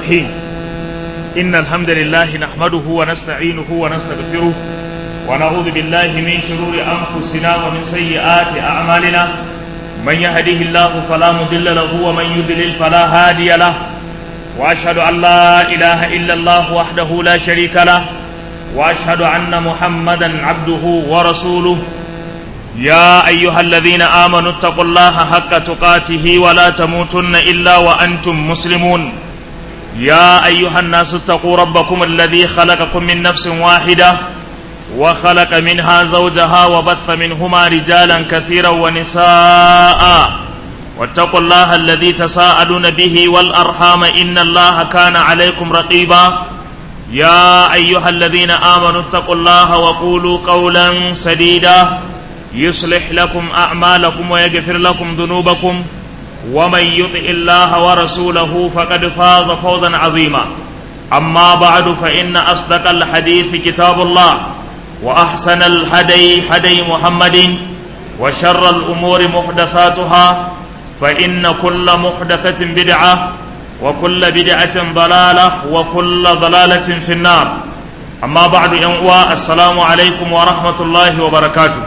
الرحيم إن الحمد لله نحمده ونستعينه ونستغفره ونعوذ بالله من شرور أنفسنا ومن سيئات أعمالنا من يهده الله فلا مضل له ومن يضلل فلا هادي له وأشهد أن لا إله إلا الله وحده لا شريك له وأشهد أن محمدا عبده ورسوله يا أيها الذين آمنوا اتقوا الله حق تقاته ولا تموتن إلا وأنتم مسلمون يا أيها الناس اتقوا ربكم الذي خلقكم من نفس واحدة وخلق منها زوجها وبث منهما رجالا كثيرا ونساء واتقوا الله الذي تساءلون به والأرحام إن الله كان عليكم رقيبا يا أيها الذين آمنوا اتقوا الله وقولوا قولا سديدا يصلح لكم أعمالكم ويغفر لكم ذنوبكم ومن يطع الله ورسوله فقد فاز فوزا عظيما أما بعد فإن أصدق الحديث كتاب الله وأحسن الهدي هدي محمد وشر الأمور محدثاتها فإن كل محدثة بدعة وكل بدعة ضلالة وكل ضلالة في النار أما بعد ينقوى السلام عليكم ورحمة الله وبركاته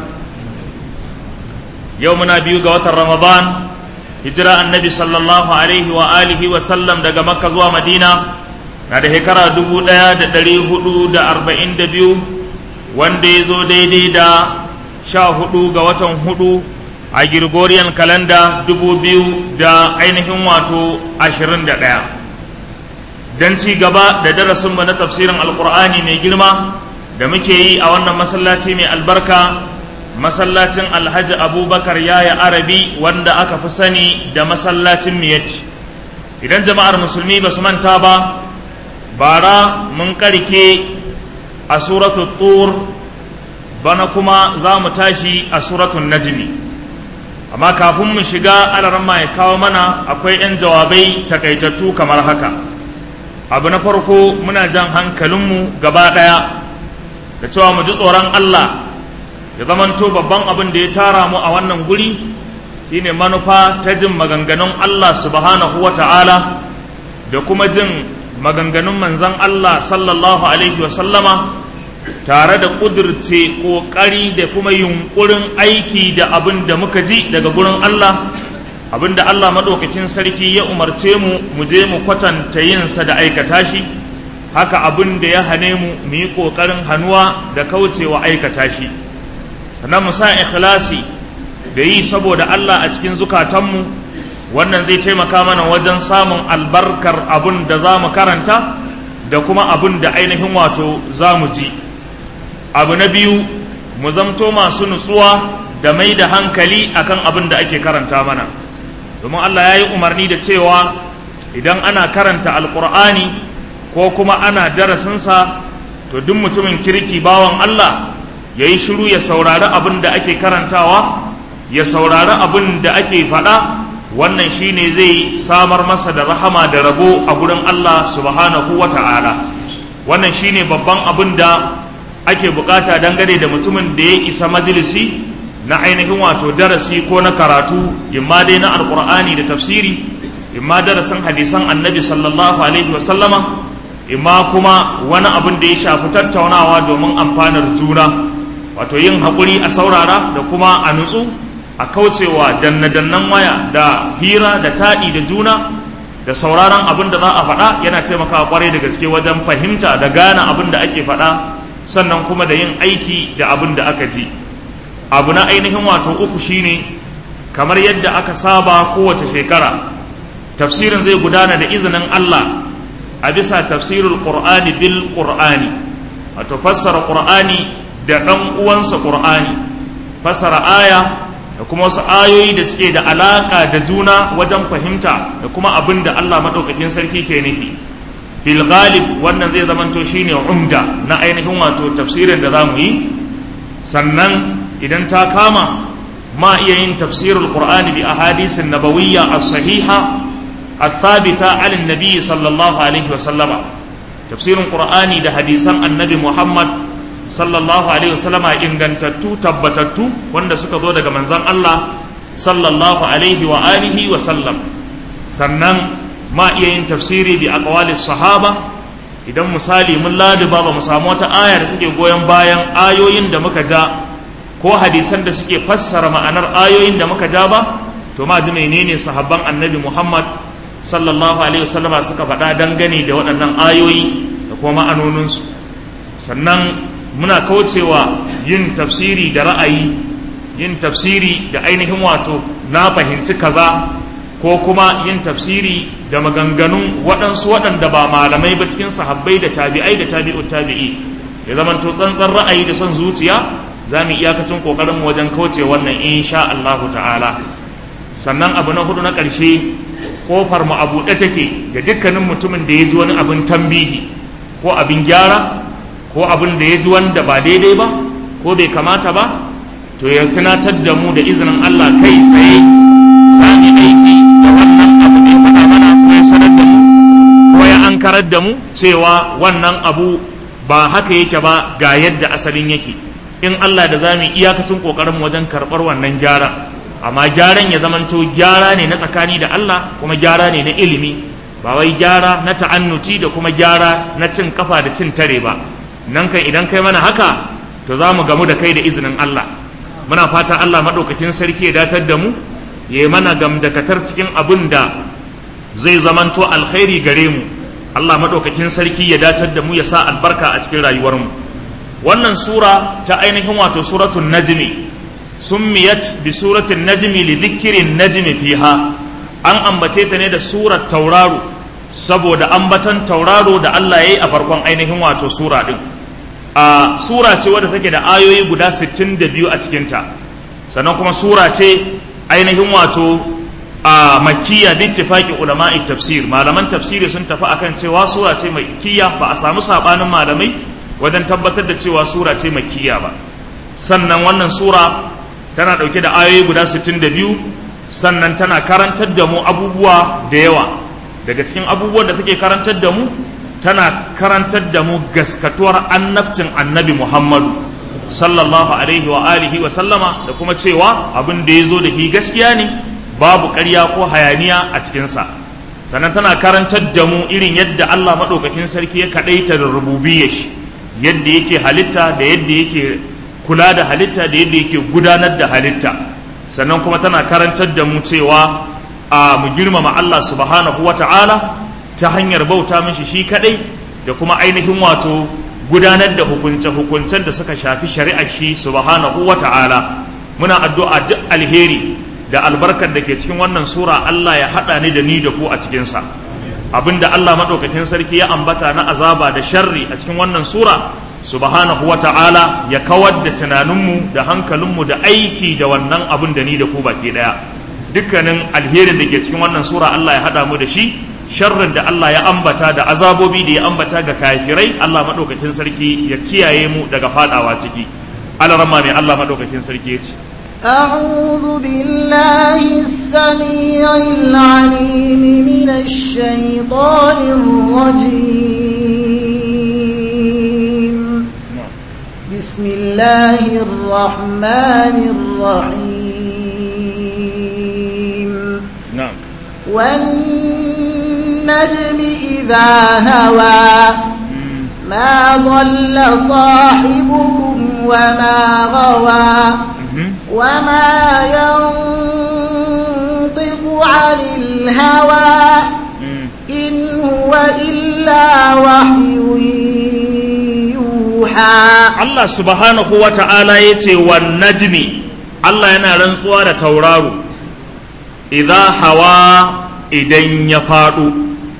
يومنا بيوغا وتر رمضان هجرة النبي صلى الله عليه وآله وسلم دقا مكة زوا مدينة na da shekara dubu ɗaya da ɗari hudu da arba'in da biyu wanda ya zo daidai da sha hudu ga watan hudu a Gregorian kalanda dubu biyu da ainihin wato ashirin da ɗaya don ci gaba da darasinmu na tafsirin alkur'ani mai girma da muke yi a wannan masallaci mai albarka masallacin alhaji abubakar yaya arabi wanda aka fi sani da masallacin miyati idan jama'ar musulmi ba su manta ba bara mun karke a suratul tur bana kuma za mu tashi a suratul najmi amma kafin mu shiga alarma ya kawo mana akwai 'yan jawabai takaitattu kamar haka abu na farko muna jan hankalinmu gaba ɗaya da cewa mu ji tsoron Allah ya zamanto babban abin da ya tara mu a wannan guri shine manufa ta jin maganganun Allah subhanahu wa ta'ala da kuma jin maganganun manzan Allah sallallahu Alaihi wasallama tare da ƙudurce ƙoƙari da kuma yunƙurin aiki da abin da muka ji daga gurin Allah abin da Allah maɗaukakin sarki ya umarce mu mu je mu kwatanta yinsa da aikata shi haka abin da ya hane mu mu yi ƙoƙarin hannuwa da kaucewa aikata shi sannan mu sa ikhlasi da yi saboda Allah a cikin zukatanmu wannan zai taimaka mana wajen samun albarkar abin da za mu karanta da kuma abin da ainihin wato za mu ji abu na biyu mu zamto masu nutsuwa da mai da hankali akan abin da ake karanta mana domin Allah ya yi umarni da cewa idan ana karanta alkur'ani ko kuma ana darasinsa to duk mutumin kirki bawan Allah ya yi shiru ya saurari abin da ake karantawa ya saurari abin da ake faɗa wannan shine zai samar masa da rahama da rabo a gurin Allah subhanahu wa ta'ala wannan shine babban abin da ake bukata dangane da mutumin da ya isa majalisi na ainihin wato darasi ko na karatu imma dai na alkur'ani da tafsiri imma darasin hadisan annabi sallallahu alaihi wasallama imma kuma wani abin da ya shafi tattaunawa domin amfanar juna wato yin haƙuri a saurara da kuma a nutsu a kaucewa danne-dannen waya da hira da taɗi da juna da sauraron abin da za a faɗa yana taimakawa kwarai da gaske wajen fahimta da gane abin da ake faɗa sannan kuma da yin aiki da abin da aka ji abu na ainihin wato uku shine kamar yadda aka saba kowace shekara tafsirin zai gudana da izinin Allah a bisa tafsirul qur'ani bil qur'ani wato fassara qur'ani da ɗan uwansa qur'ani fassara aya da kuma wasu ayoyi da suke da alaka da juna wajen fahimta da kuma abin da Allah maɗaukakin sarki ke nufi fil ghalib wannan zai zamanto shine umda na ainihin wato tafsirin da za mu yi sannan idan ta kama ma iya yin tafsirul qur'ani bi ahadisin nabawiyya as-sahiha الثابتة عن النبي صلى الله عليه وسلم تفسير القرآن ده حديثا النبي محمد sallallahu alaihi wasallama ingantattu tabbatattu wanda suka zo daga manzon Allah sallallahu alaihi wa alihi wa sallam sannan ma iya yin tafsiri bi aqwali sahaba idan misali mun ladiba ba mu samu wata aya da take goyon bayan ayoyin da muka ja ko hadisan da suke fassara ma'anar ayoyin da muka ja ba to ma ji menene sahabban annabi Muhammad sallallahu alaihi wasallama suka faɗa dangane da waɗannan ayoyi da kuma ma'anoninsu sannan muna kaucewa yin tafsiri da ra'ayi yin tafsiri da ainihin wato na fahimci kaza ko kuma yin tafsiri da maganganun waɗansu waɗanda ba malamai ba cikin sahabbai da tabi'ai da tabi'ut tabi'i ya zama to tsantsan ra'ayi da son zuciya za mu iyakacin ƙoƙarin wajen kauce wannan insha Allahu ta'ala sannan abu na hudu na ƙarshe kofar mu a buɗe take ga dukkanin mutumin da ya ji wani abin tambihi ko abin gyara ko abin da ya ji wanda ba daidai ba ko bai kamata ba to ya tunatar da mu da izinin Allah kai tsaye za mu aiki da wannan abu da ya faɗa mana ko ya sanar da mu ko ya ankarar da mu cewa wannan abu ba haka yake ba ga yadda asalin yake in Allah da za mu iyakacin kokarin wajen karɓar wannan gyara amma gyaran ya zamanto gyara ne na tsakani da Allah kuma gyara ne na ilimi ba wai gyara na ta'annuti da kuma gyara na cin kafa da cin tare ba nan kan idan kai mana haka to za mu gamu da kai da izinin Allah muna fata Allah maɗaukakin sarki ya datar da mu ya yi mana gamdakatar cikin abin da zai zamanto alkhairi gare mu Allah maɗaukakin sarki ya datar da mu ya sa albarka a cikin rayuwarmu wannan sura ta ainihin wato suratul najmi summiyat bi suratul najmi li dhikrin najmi fiha an ambace ta ne da surar tauraro saboda ambatan tauraro da Allah ya yi a farkon ainihin wato sura din a sura ce wadda take da ayoyi guda 62 a cikinta sannan kuma sura ce ainihin wato a makkiya bi ittifaqi ulama'i tafsir malaman tafsiri sun tafi akan cewa sura ce makkiya ba a samu sabanin malamai wajen tabbatar da cewa sura ce makkiya ba sannan wannan sura tana dauke da ayoyi guda 62 sannan tana karantar da mu abubuwa da yawa daga cikin abubuwan da take karantar da mu tana karantar da mu gaskatuwar annabcin annabi Muhammadu sallallahu alaihi wa alihi wa sallama da kuma cewa abin da ya zo da shi gaskiya ne babu ƙarya ko hayaniya a cikinsa sannan tana karantar da mu irin yadda Allah maɗaukakin sarki ya kaɗaita da rububiyar shi yadda yake halitta da yadda yake kula da halitta da yadda yake gudanar da halitta sannan kuma tana karantar da mu cewa a mu girmama Allah subhanahu wa ta'ala ta hanyar bauta mishi shi kadai da kuma ainihin wato gudanar da hukunce-hukuncen da suka shafi shari'ar shi subhanahu wa ta'ala muna addu'a duk alheri da albarkar da ke cikin wannan sura Allah ya haɗa ni da ni da ku a cikinsa abinda Allah maɗaukakin sarki ya ambata na azaba da sharri a cikin wannan sura subhanahu wa ta'ala ya kawar da tunaninmu da hankalinmu da aiki da wannan abin da ni da ku baki ɗaya dukkanin alherin da ke cikin wannan sura Allah ya haɗa mu da shi sharrin da Allah ya ambata da azabobi da ya ambata ga kafirai Allah maɗaukakin sarki ya kiyaye mu daga fadawa ciki alarama mai Allah maɗaukakin sarki ya ce أعوذ بالله السميع العليم من الشيطان الرجيم بسم الله الرحمن الرحيم نعم والنجم إذا هوى ما ضل صاحبكم وما غوى وما ينطق عن الهوى إن هو إلا وحي يوحى Allah subhanahu wa ta'ala ya ce wa najmi Allah yana rantsuwa da tauraro idza hawa idan ya faɗo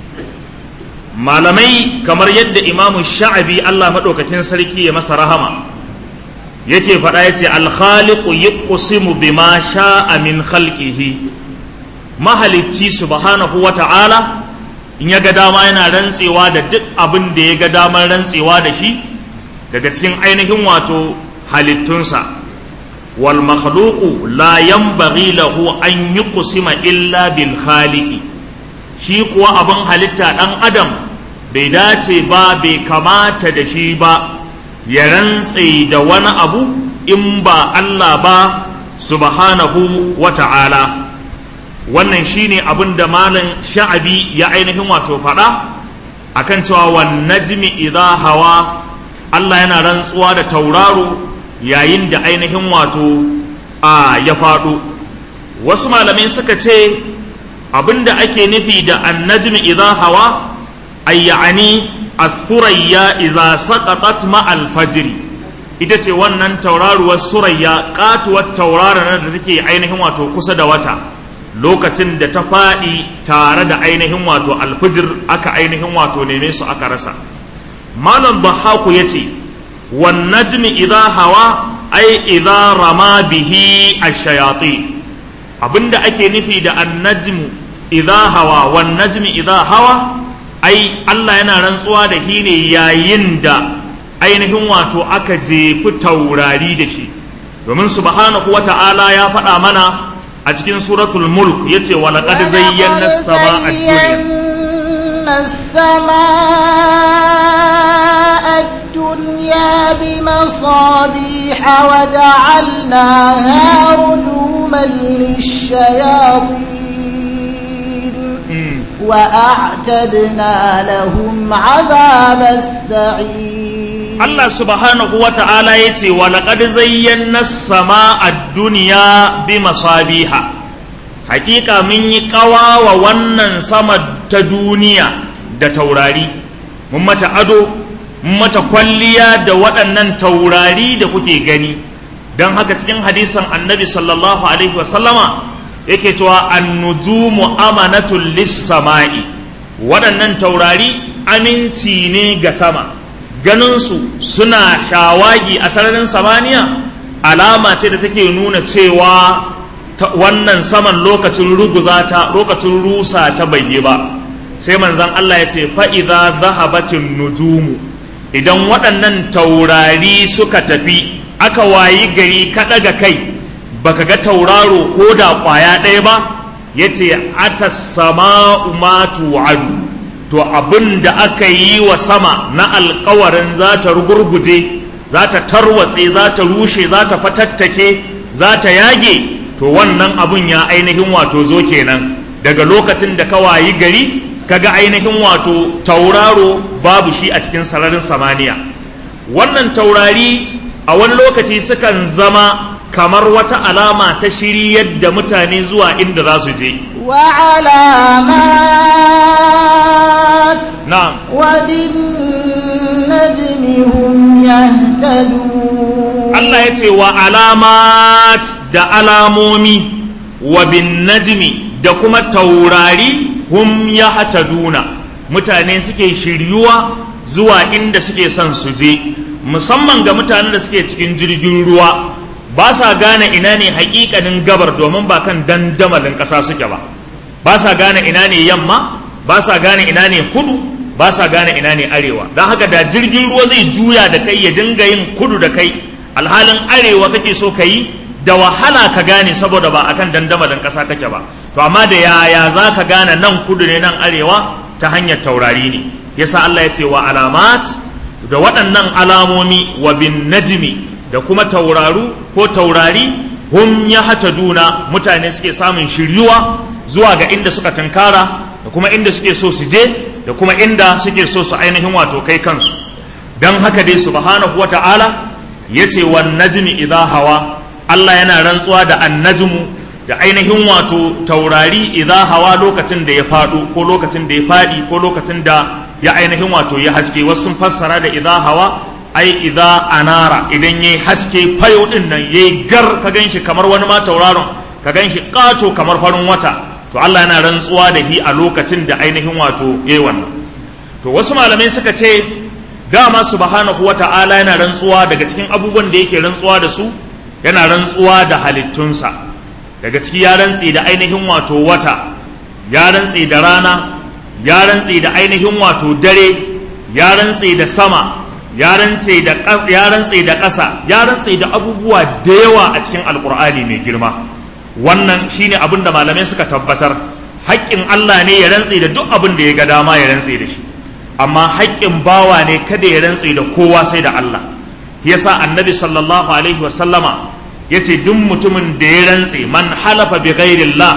malamai kamar yadda imamu sha'abi Allah maɗaukakin sarki ya masa rahama yake faɗa ya ce alkhaliqu yuqsimu bima sha'a min khalqihi mahalicci subhanahu wa ta'ala in ya ga dama yana rantsewa da duk abin da ya ga damar rantsewa da shi daga cikin ainihin wato halittunsa wal makhluqu la yanbaghi lahu an yuqsima illa bil khaliqi shi kuwa abin halitta dan adam bai dace ba bai kamata da shi ba ya rantse da wani abu in ba Allah ba subhanahu wa ta'ala wannan shine abin da malam sha'abi ya ainihin wato faɗa akan cewa wan najmi idha hawa Allah yana rantsuwa da tauraro yayin da ainihin wato a ya faɗo wasu malamai suka ce abinda ake nufi da annajmi idha hawa ay ya'ani athurayya idza saqatat ma'al fajr ita ce wannan tauraruwar surayya katuwar tauraron da take ainihin wato kusa da wata lokacin da ta faɗi tare da ainihin wato alfijir aka ainihin wato neme su aka rasa malam bahaku ya ce wan najmi idha hawa ai idha rama bihi ash-shayatin abinda ake nufi da annajmu idha hawa wan najmi idha hawa ai Allah yana rantsuwa da shi ne yayin da ainihin wato aka jefi taurari da shi domin subhanahu wata'ala ya faɗa mana a cikin suratul mulk yace wa laqad zayyana as-samaa ad-dunya السماء الدنيا بمصابيح وجعلناها رجوما للشياطين وأعتدنا لهم عذاب السعير Allah subhanahu wa ta'ala ya ce wa laƙad zayyana sama a duniya bi masabiha hakika mun yi ƙawa wa wannan sama ta duniya da taurari mun mata ado mun mata kwalliya da waɗannan taurari da kuke gani don haka cikin hadisan annabi sallallahu alaihi wasallama yake cewa annujumu amanatul lis-sama'i waɗannan taurari aminci ne ga sama ganinsu suna shawagi a sararin samaniya alama ce da take nuna cewa wannan saman lokacin ruguza ta lokacin rusa ta bai ba sai manzan Allah ya ce fa'iza zahabatin nujumu idan waɗannan taurari suka tafi aka wayi gari ka ɗaga kai baka ga tauraro ko da ƙwaya ɗaya ba ya ce ata sama'u ma tu'adu to abin da aka yi wa sama na alkawarin za ta rugurguje za ta tarwatse za ta rushe za ta fatattake za ta yage to wannan abun ya ainihin wato zo kenan daga lokacin da ka wayi gari kaga ainihin wato tauraro babu shi a cikin sararin samaniya wannan taurari a wani lokaci sukan zama kamar wata alama ta shiri yadda mutane zuwa inda za su je وعلامات na'am وبالنجم هم يهتدون Allah ya ce wa alamat da alamomi wa bin najmi da kuma taurari hum ya hataduna mutane suke shiryuwa zuwa inda suke son su je musamman ga mutanen da suke cikin jirgin ruwa ba sa gane ina ne hakikanin gabar domin ba kan dandamalin ƙasa suke ba ba sa gane ina ne yamma ba sa gane ina ne kudu ba sa gane ina ne arewa don haka da jirgin ruwa zai juya da kai ya dinga yin kudu da kai alhalin arewa kake so ka yi da wahala ka gane saboda ba akan dandamalin ƙasa kake ba to amma da yaya za ka gane nan kudu ne nan arewa ta hanyar taurari ne yasa Allah ya ce wa alamat da waɗannan alamomi wa bin najmi da kuma tauraru ko taurari hum ya duna mutane suke samun shiryuwa zuwa ga inda suka tunkara da kuma inda suke so su je da kuma inda suke so su ainihin wato kai kansu don haka dai subhanahu wata'ala ya ce wa najmi idha hawa Allah yana rantsuwa da annajmu da ainihin wato taurari idha hawa lokacin da ya faɗo ko lokacin da ya faɗi ko lokacin da ya ainihin wato ya haske wasu sun fassara da idha hawa ai idha anara idan yayi haske fayo din nan yayi gar ka ganshi kamar wani ma tauraron ka ganshi kato kamar farin wata to Allah yana rantsuwa da hi a lokacin da ainihin wato yayi wannan to wasu malamai suka ce dama subhanahu wata'ala yana rantsuwa daga cikin abubuwan da yake rantsuwa da su yana rantsuwa da halittunsa daga ciki ya rantsi da ainihin wato wata ya rantsi da rana ya rantsi da ainihin wato dare ya rantsi da sama ya rantsi da ya rantsi da ƙasa ya rantsi da abubuwa da yawa a cikin alkur'ani mai girma wannan shine abin da malamai suka tabbatar haƙƙin Allah ne ya rantsi da duk abin da ya ga dama ya rantsi da shi amma haƙƙin bawa ne kada ya rantsi da kowa sai da Allah yasa annabi sallallahu alaihi wa sallama yace duk mutumin da ya rantsi man halafa bi ghairillah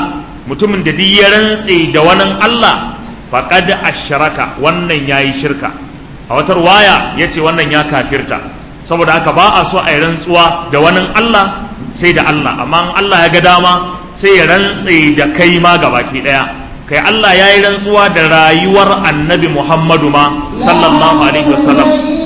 mutumin da duk ya rantse da wani Allah faqad ashraka wannan yayi shirka a wata waya yace wannan ya kafirta saboda haka ba a so a yi rantsuwa da wani Allah sai da Allah amma in Allah ya ga dama sai ya rantse da kai ma gabaki daya kai Allah ya yi rantsuwa da rayuwar annabi Muhammadu ma sallallahu alaihi wasallam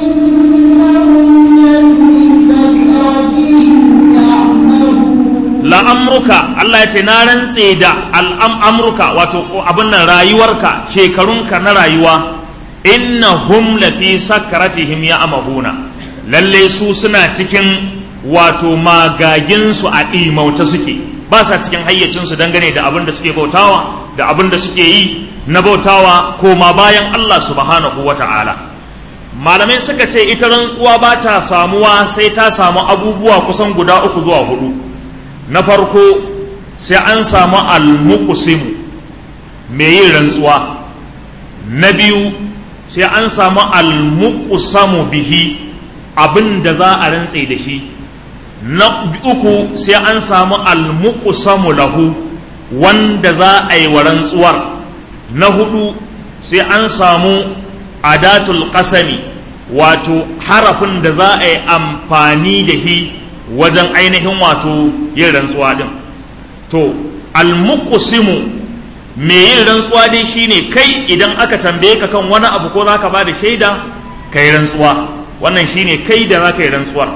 la'amruka Allah ya ce na rantse da al'amruka wato abin nan rayuwarka shekarunka na rayuwa innahum lafi sakaratihim ya amahuna lalle su suna cikin wato magaginsu a ɗimauce suke ba sa cikin hayyacinsu dangane da abin da suke bautawa da abin da suke yi na bautawa koma bayan Allah subhanahu wa ta'ala malamai suka ce ita rantsuwa ba ta samuwa sai ta samu abubuwa kusan guda uku zuwa hudu na farko sai an samu almuqsimu mai yin rantsuwa na biyu sai an samu almuqsamu bihi abin da za a rantse da shi na uku sai an samu almuqsamu lahu wanda za a yi wa rantsuwar na hudu sai an samu adatul qasami wato harafin da za a yi amfani da shi wajen ainihin wato yin rantsuwa din to almuqsimu me yin rantsuwa dai shine kai idan aka tambaye ka kan wani abu ko zaka ba da shaida kai rantsuwa wannan shine kai da zaka yi rantsuwar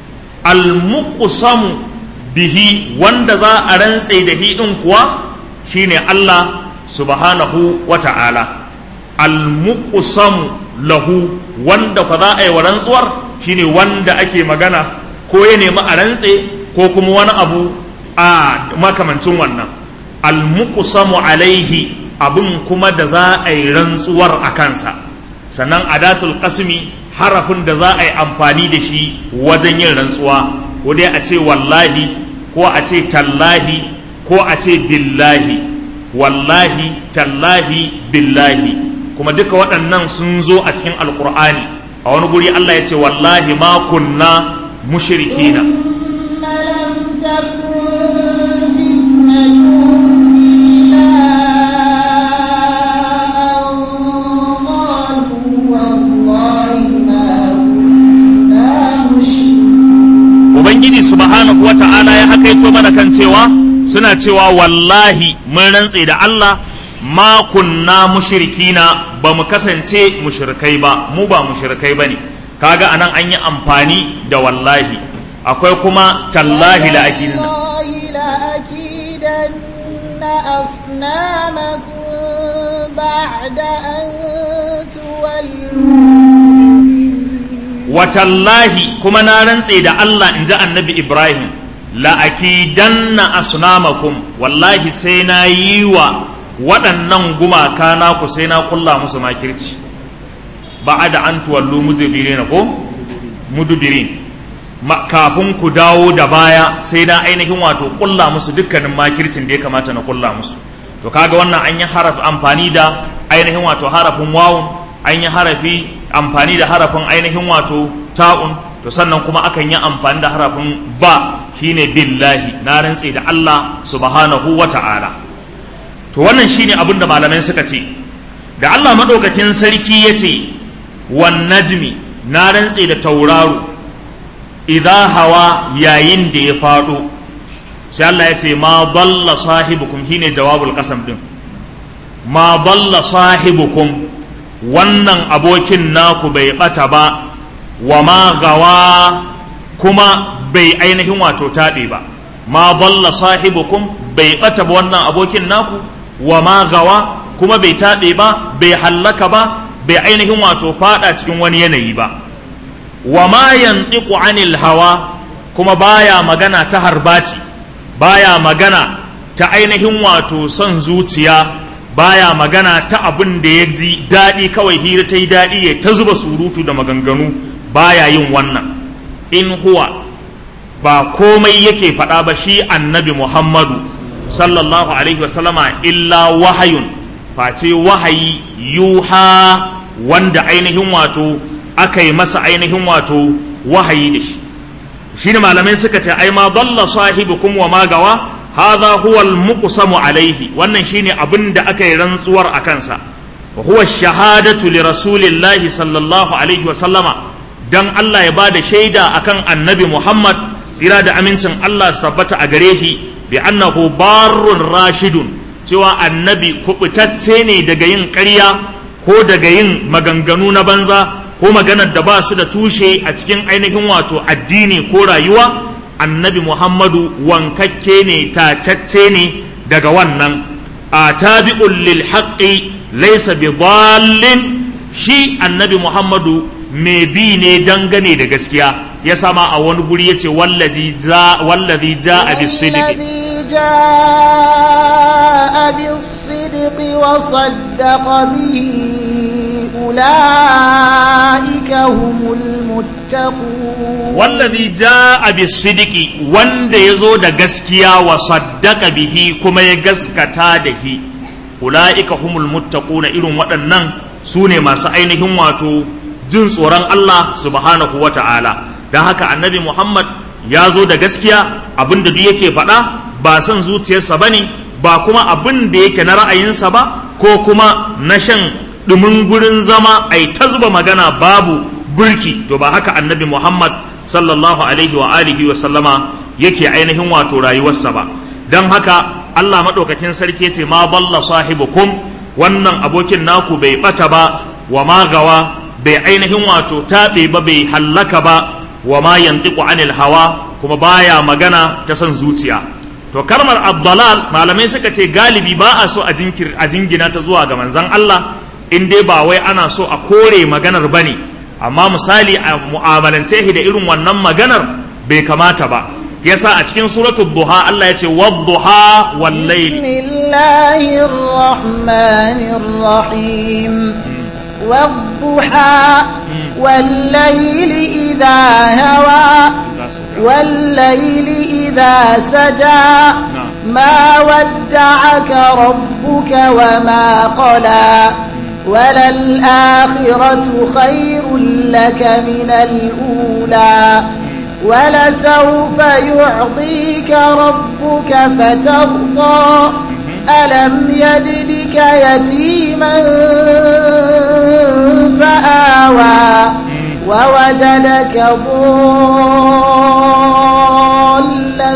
almuqsamu bihi wanda za a rantse da hi din kuwa shine Allah subhanahu wa ta'ala almuqsamu lahu wanda kwa za a yi wa rantsuwar shine wanda ake magana ko ya nemi a rantse ko kuma wani abu a makamancin wannan almuqsamu alaihi abin kuma da za a yi rantsuwar a kansa sannan adatul qasmi harafin da za a yi amfani da shi wajen yin rantsuwa ko dai a ce wallahi ko a ce tallahi ko a ce billahi wallahi tallahi billahi kuma duka waɗannan sun zo a cikin alkur'ani a wani guri Allah ya ce wallahi ma kunna mushrikina لم تكن فتنتهم إلا أن قالوا والله ما كنا مشركين ubangiji subhanahu wa ta'ala ya hakaito mana kan cewa suna cewa wallahi mun rantse da Allah ma kunna mushrikina ba mu kasance mushrikai ba mu ba mushrikai bane kaga anan an yi amfani da wallahi akwai kuma tallahi la akidina والله لأكيدن أصنامكم بعد أن تولوا watallahi kuma na rantse da Allah in ji annabi Ibrahim la'akidanna asnamakum wallahi sai na yi wa waɗannan gumaka naku sai na kulla musu makirci ba da an tuwallu mudubirin ko mudubirin Ma- kafin ku dawo da baya sai na ainihin wato kulla musu dukkanin makircin da ya kamata na kulla musu to kaga wannan an yi haraf amfani da ainihin wato harafin wawun an yi harafi amfani da harafin ainihin wato ta'un to sannan kuma akan yi amfani da harafin ba shine billahi na rantse da Allah subhanahu wa ta'ala to wannan shine abin da malamai suka ce da Allah madaukakin sarki ya ce wan najmi na rantse da tauraro idan hawa yayin da ya faɗo sai Allah ya ce ma dalla sahibukum shine jawabul qasam din ma dalla sahibukum wannan abokin naku bai bata ba wa ma gawa kuma bai ainihin wato taɓe ba ma dalla sahibukum bai bata ba wannan abokin naku wa ma gawa kuma bai taɓe ba bai hallaka ba bai ainihin wato fada cikin wani yanayi ba wa ma yantiqu anil hawa kuma baya magana ta harbaci baya magana ta ainihin wato son zuciya baya magana ta abin da ya ji daɗi kawai hira ta yi daɗi ya ta zuba surutu da maganganu baya yin wannan in huwa ba komai yake faɗa ba shi annabi muhammadu sallallahu alaihi wasallama illa wahayun face wahayi yuha wanda ainihin wato aka yi masa ainihin wato wahayi da shi shi ne malamai suka ce ai ma dalla sahibukum wa ma gawa hadha huwa al-muqsamu alaihi wannan shine abin da aka yi rantsuwar a kansa wa huwa shahadatu li rasulillahi sallallahu alaihi wa sallama dan Allah ya bada shaida akan annabi Muhammad tsira da amincin Allah su tabbata a gare shi bi annahu barrun rashidun cewa annabi kubutacce ne daga yin ƙarya ko daga yin maganganu na banza ko maganar da ba su da tushe a cikin ainihin wato addini ko rayuwa annabi muhammadu wankakke ne tacacce ne daga wannan a tabi'un lil haqqi laysa bi dallin shi annabi muhammadu mai bi ne dangane da gaskiya ya sama a wani guri yace wallazi ja wallazi ja'a bis sidqi جاء بالصدق وصدق به أولئك هم المتقون wallazi jaa bisidiki wanda yazo da gaskiya wa saddaka bihi kuma ya gaskata da shi ulaika humul muttaquna irin waɗannan su ne masu ainihin wato jin tsoron Allah subhanahu wata'ala don haka annabi Muhammad ya zo da gaskiya abinda duk yake faɗa ba son zuciyarsa bane ba kuma abin da yake na ra'ayinsa ba ko kuma na shan ɗumin gurin zama ai ta zuba magana babu burki to ba haka annabi Muhammad sallallahu alaihi wa alihi wa sallama yake ainihin wato rayuwarsa ba don haka Allah maɗaukakin sarki ce ma balla sahibukum wannan abokin naku bai ɓata ba wa ma gawa bai ainihin wato taɓe ba bai hallaka ba wa ma yantiqu anil hawa kuma baya magana ta son zuciya to kalmar abdalal malamai suka ce galibi ba a so a jinkir a jingina ta zuwa ga manzon Allah in dai ba wai ana so a kore maganar bane amma misali a mu'amalance shi da irin wannan maganar bai kamata ba yasa a cikin suratul duha Allah ya ce wadduha wal layl bismillahir rahmanir rahim والضحى والليل إذا هوى والليل إذا سجى ما ودعك ربك وما قلى وللآخرة خير لك من الأولى ولسوف يعطيك ربك فترضى ألم يجدك يتيما فآوى ووجدك ضالا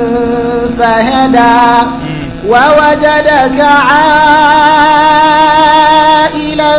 فهدى ووجدك عائلا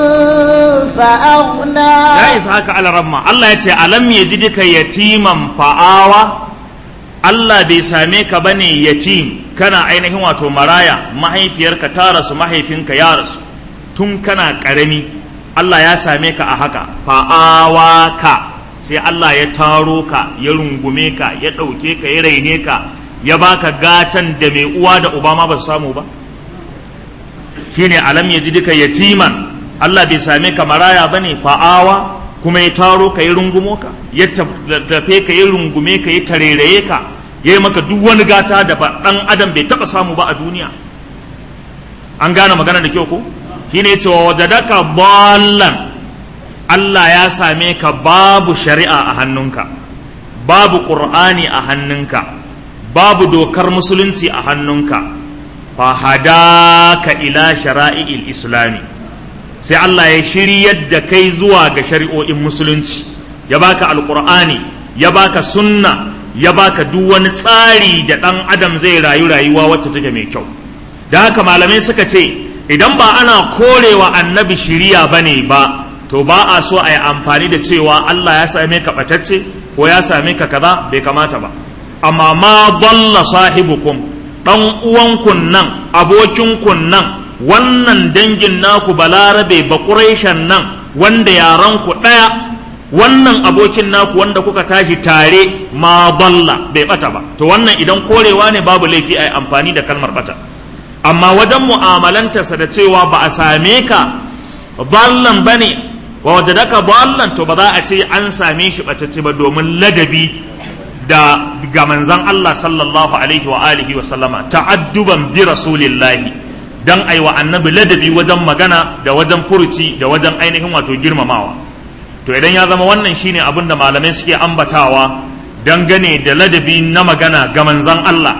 فأغنى ya isa haka alaramma Allah ya ce alam ya ji duka yatiman fa'awa Allah bai same ka bane yatim kana ainihin wato maraya mahaifiyarka ta rasu mahaifinka ya rasu tun kana ƙarami Allah ya same ka a haka fa'awa ka sai Allah ya taro ka ya rungume ka ya ɗauke ka ya raine ka ya baka gatan da mai uwa da uba ma ba su samu ba shine alam ya ji duka yatiman Allah bai same ka maraya bane fa'awa kuma ya taro ka ya rungumo ka ya tafe ka ya rungume ka ya tareraye ka ya yi maka duk wani gata da ba dan adam bai taba samu ba a duniya an gane magana da kyau ko shine cewa wajadaka ballan Allah ya same ka babu shari'a a hannunka babu qur'ani a hannunka babu dokar musulunci a hannunka fa hadaka ila shara'i'il islami sai Allah ya shiryar da kai zuwa ga shari'o'in musulunci ya baka alqur'ani ya baka sunna ya baka duk wani tsari da ɗan adam zai rayu rayuwa wacce take mai kyau da haka malamai suka ce idan ba ana korewa annabi shiriya bane ba to ba a so a yi amfani da cewa Allah ya same ka ɓatacce ko ya same ka kaza bai kamata ba amma ma dalla sahibukum ɗan uwankun nan abokinku nan wannan dangin naku balarabe bakureshen nan wanda yaranku ɗaya wannan abokin naku wanda kuka tashi tare ma dalla bai bata ba to wannan idan korewa ne babu laifi a yi amfani da kalmar bata amma wajen mu'amalantarsa da cewa ba a same ka ballan ba ne wa wajadaka ballan to ba za a ce an same shi ɓatacce ba domin ladabi da ga manzan Allah sallallahu alaihi wa alihi wa sallama ta'adduban bi rasulillahi dan ai wa annabi ladabi wajen magana da wajen furuci da wajen ainihin wato girmamawa to idan ya zama wannan shine abin da malamai suke ambatawa dangane da ladabi na magana ga manzan Allah to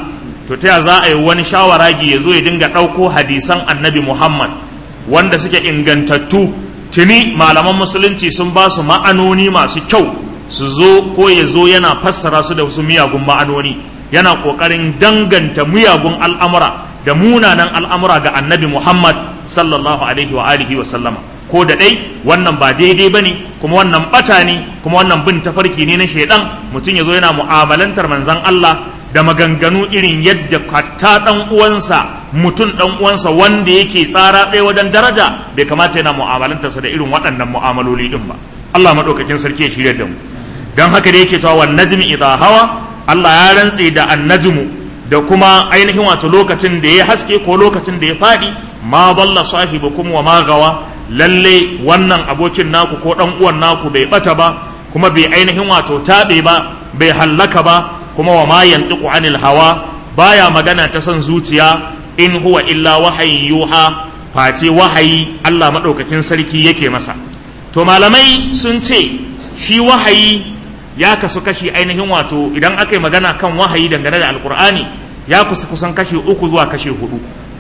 to ta za a yi wani shawaragi ya zo ya dinga ɗauko hadisan annabi muhammad wanda suke ingantattu tuni malaman musulunci sun ba su ma'anoni masu kyau su zo ko ya zo yana fassara su da wasu miyagun ma'anoni yana ƙoƙarin danganta miyagun al'amura da munanan al'amura ga annabi muhammad sallallahu alaihi wa alihi wa sallama ko da ɗai wannan ba daidai ba ne kuma wannan ɓata ne kuma wannan bin tafarki ne na shaidan mutum ya zo yana mu'amalantar manzan Allah da maganganu irin yadda hatta ɗan uwansa mutum ɗan uwansa wanda yake tsara ɗaya wajen daraja bai kamata yana mu'amalantarsa da irin waɗannan mu'amaloli ɗin ba Allah maɗaukakin sarki ya shirya da mu don haka da yake cewa wan najmi idha hawa Allah ya rantse da annajmu da kuma ainihin wato lokacin da ya haske ko lokacin da ya faɗi ma balla sahibukum wa ma gawa lalle wannan abokin naku ko dan uwan naku bai bata ba kuma bai ainihin wato tabe ba bai hallaka ba kuma wa ma yantiqu anil hawa baya magana ta son zuciya in huwa illa wahayin yuha face wahayi Allah madaukakin sarki yake masa to malamai sun ce shi wahayi ya kasu kashi ainihin wato idan aka yi magana kan wahayi dangane da alkur'ani ya kusa kusan kashi uku zuwa kashi hudu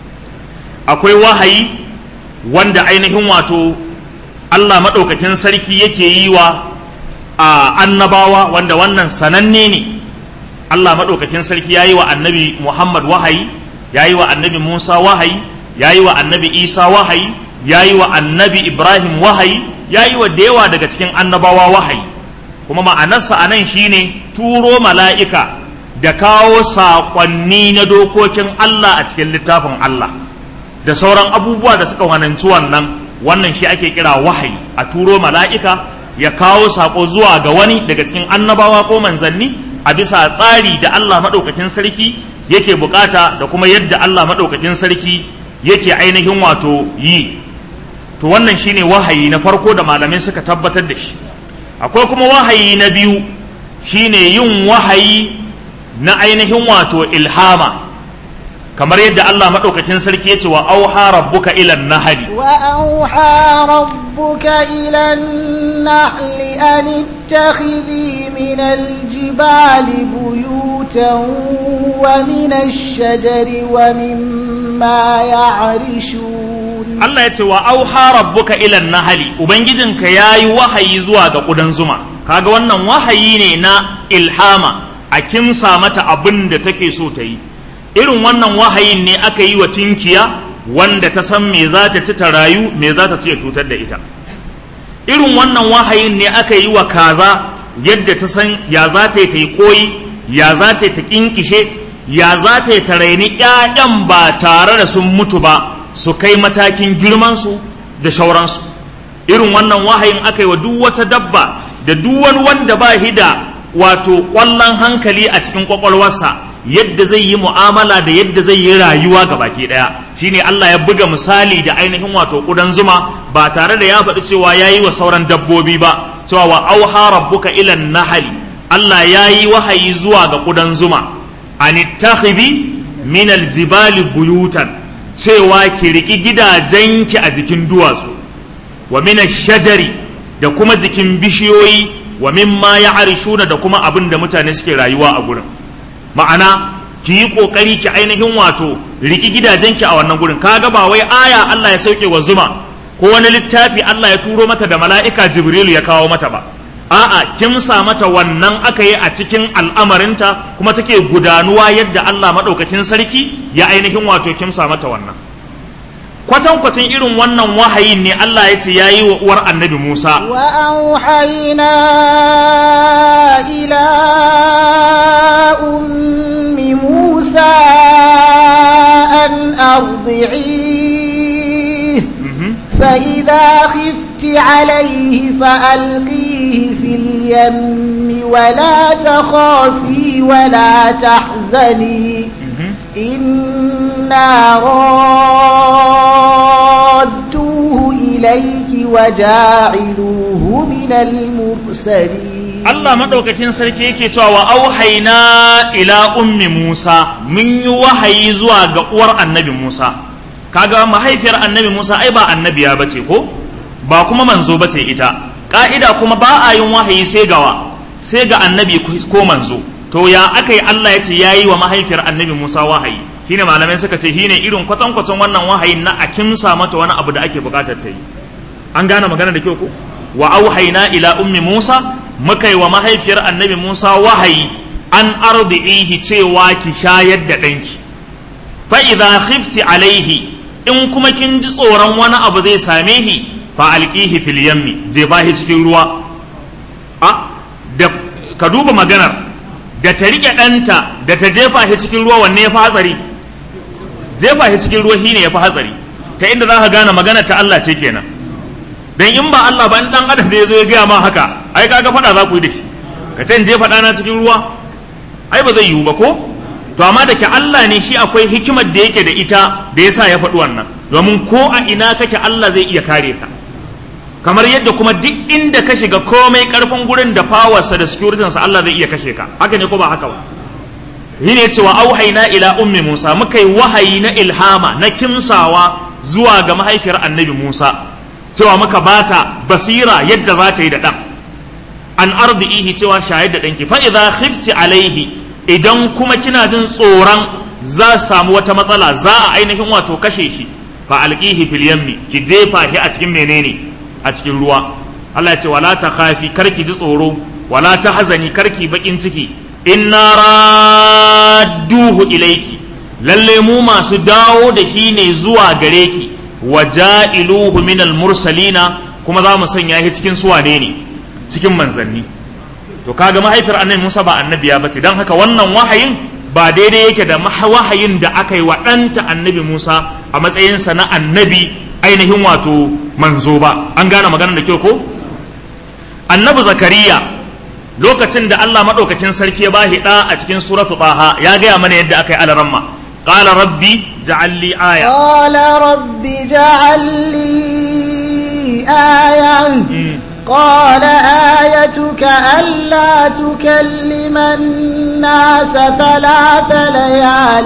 akwai wahayi wanda ainihin wato Allah maɗaukakin sarki yake yi wa a annabawa wanda wannan sananne ne Allah maɗaukakin sarki ya yi wa annabi Muhammad wahayi ya yi wa annabi Musa wahayi ya yi wa annabi Isa wahayi ya yi wa annabi Ibrahim wahayi ya yi wa da yawa daga cikin annabawa wahayi kuma ma'anarsa a nan shine turo mala'ika da kawo saƙonni na dokokin Allah a cikin littafin Allah da sauran abubuwa da suka wananci wannan wannan shi ake kira wahayi a turo mala'ika ya kawo saƙo zuwa ga wani daga cikin annabawa ko manzanni a bisa tsari da Allah maɗaukakin sarki yake bukata da kuma yadda Allah maɗaukakin sarki yake ainihin wato yi to wannan shine wahayi na farko da malamai suka tabbatar da shi akwai kuma wahayi na biyu shine yin wahayi na ainihin wato ilhama kamar yadda Allah maɗaukakin sarki ya ce wa auha rabbuka ilan nahali wa auha rabbuka ilan nahli an ittakhidhi min aljibali buyutan wa min ash-shajari wa mimma ya'rishun Allah ya ce wa auha rabbuka ilan nahali ubangijinka yayi wahayi zuwa ga kudan zuma kaga wannan wahayi ne na ilhama a kimsa mata abin da take so ta yi irin wannan wahayin ne aka yi wa tinkiya wanda ta san me za ta ci ta rayu me za ta ci ya cutar da ita irin wannan wahayin ne aka yi wa kaza yadda ta san ya za ta yi ta yi koyi ya za ta yi ta kinkishe ya za ta yi ta raini ƴaƴan ba tare da sun mutu ba su kai matakin girmansu da shauransu irin wannan wahayin aka yi wa duk wata dabba da duk wani wanda ba shi da wato ƙwallon hankali a cikin ƙwaƙwalwarsa yadda zai yi mu'amala da yadda zai yi rayuwa ga baki ɗaya shine Allah ya buga misali da ainihin wato ƙudan zuma ba tare da ya faɗi cewa ya yi wa sauran dabbobi ba cewa wa auha rabbuka ilan nahali Allah ya yi wahayi zuwa ga ƙudan zuma an ittakhidhi min aljibali buyutan cewa ki riki gidajenki a jikin duwatsu wa min shajari da kuma jikin bishiyoyi wa mimma ya'rishuna da kuma abin da mutane suke rayuwa a gurin ma'ana ki yi kokari ki ainihin wato riki gidajenki a wannan gurin kaga ba wai aya Allah ya sauke wa zuma ko wani littafi Allah ya turo mata da mala'ika Jibril ya kawo mata ba a'a kimsa mata wannan aka yi a cikin al'amarinta kuma take gudanuwa yadda Allah madaukakin sarki ya ainihin wato kimsa mata wannan kwatankwacin irin wannan wahayin ne Allah ya ce ya yi wa uwar annabi Musa wa auhayna ila ummi Musa an ardi'i فإذا خفت عليه فألقيه في اليم ولا تخافي ولا تحزني إنا رادوه إليك وجاعلوه من المرسلين Allah maɗaukakin sarki yake cewa wa auhaina ila ummi Musa mun yi wahayi zuwa ga uwar annabi Musa kaga mahaifiyar annabi Musa ai ba annabiya bace ko ba kuma manzo bace ita ka'ida kuma ba a yin wahayi sai gawa sai ga annabi ko manzo to ya aka yi Allah ya ce ya yi wa mahaifiyar annabi Musa wahayi shine malamai suka ce shine irin kwatankwacin wannan wahayin na a kimsa mata wani abu da ake bukatar ta yi an gane magana da kyau ko wa auhayna ila ummi Musa muka yi wa mahaifiyar annabi Musa wahayi an ardi'ihi cewa ki shayar da ɗanki fa idza khifti alaihi in kuma kin ji tsoron wani abu zai same shi fa alqihi fil yammi je bahi cikin ruwa a da ka duba maganar da ta rike ɗanta da ta jefa shi cikin ruwa wanne ya fi hatsari jefa shi cikin ruwa shine ya fi hatsari ta inda za ka gane maganar ta Allah ce kenan dan in ba Allah ba in dan adam da ya zo ya gaya ma haka ai kaga faɗa za ku yi da shi ka ce in jefa ɗana cikin ruwa ai ba zai yiwu ba ko to amma da ke Allah ne shi akwai hikimar da yake da ita da yasa ya faɗi wannan domin ko a ina kake Allah zai iya kare ka kamar yadda kuma duk inda ka shiga komai karfin gurin da fawarsa da securitinsa Allah zai iya kashe ka haka ne ko ba haka ba shi ne cewa auhaina ila ummi Musa muka yi wahayi na ilhama na kimsawa zuwa ga mahaifiyar annabi Musa cewa muka bata basira yadda za ta yi da ɗan an ardi'ihi cewa shayar da ɗanki fa idza khifti alaihi idan kuma kina jin tsoron za samu wata matsala za a ainihin wato kashe shi fa alqihi fil yammi ki jefa shi a cikin menene a cikin ruwa Allah ya ce wala ta khafi karki ji tsoro wala ta hazani karki bakin ciki inna radduhu ilaiki lalle mu masu dawo da shi ne zuwa gare ki wa ja'iluhu minal mursalina kuma za mu sanya shi cikin suwane ne cikin manzanni to kaga mahaifiyar annabi Musa ba annabiya bace dan haka wannan wahayin ba daidai yake da wahayin da aka yi wa ɗanta annabi Musa a matsayinsa na annabi ainihin wato manzo ba an gane maganar da kyau ko annabi zakariya lokacin da Allah maɗaukakin sarki ya ba ɗa a cikin suratu taha ya gaya mana yadda aka yi alaramma qala rabbi ja'al li aya qala rabbi ja'al li aya قال آيتك ألا تكلم الناس ثلاث ليال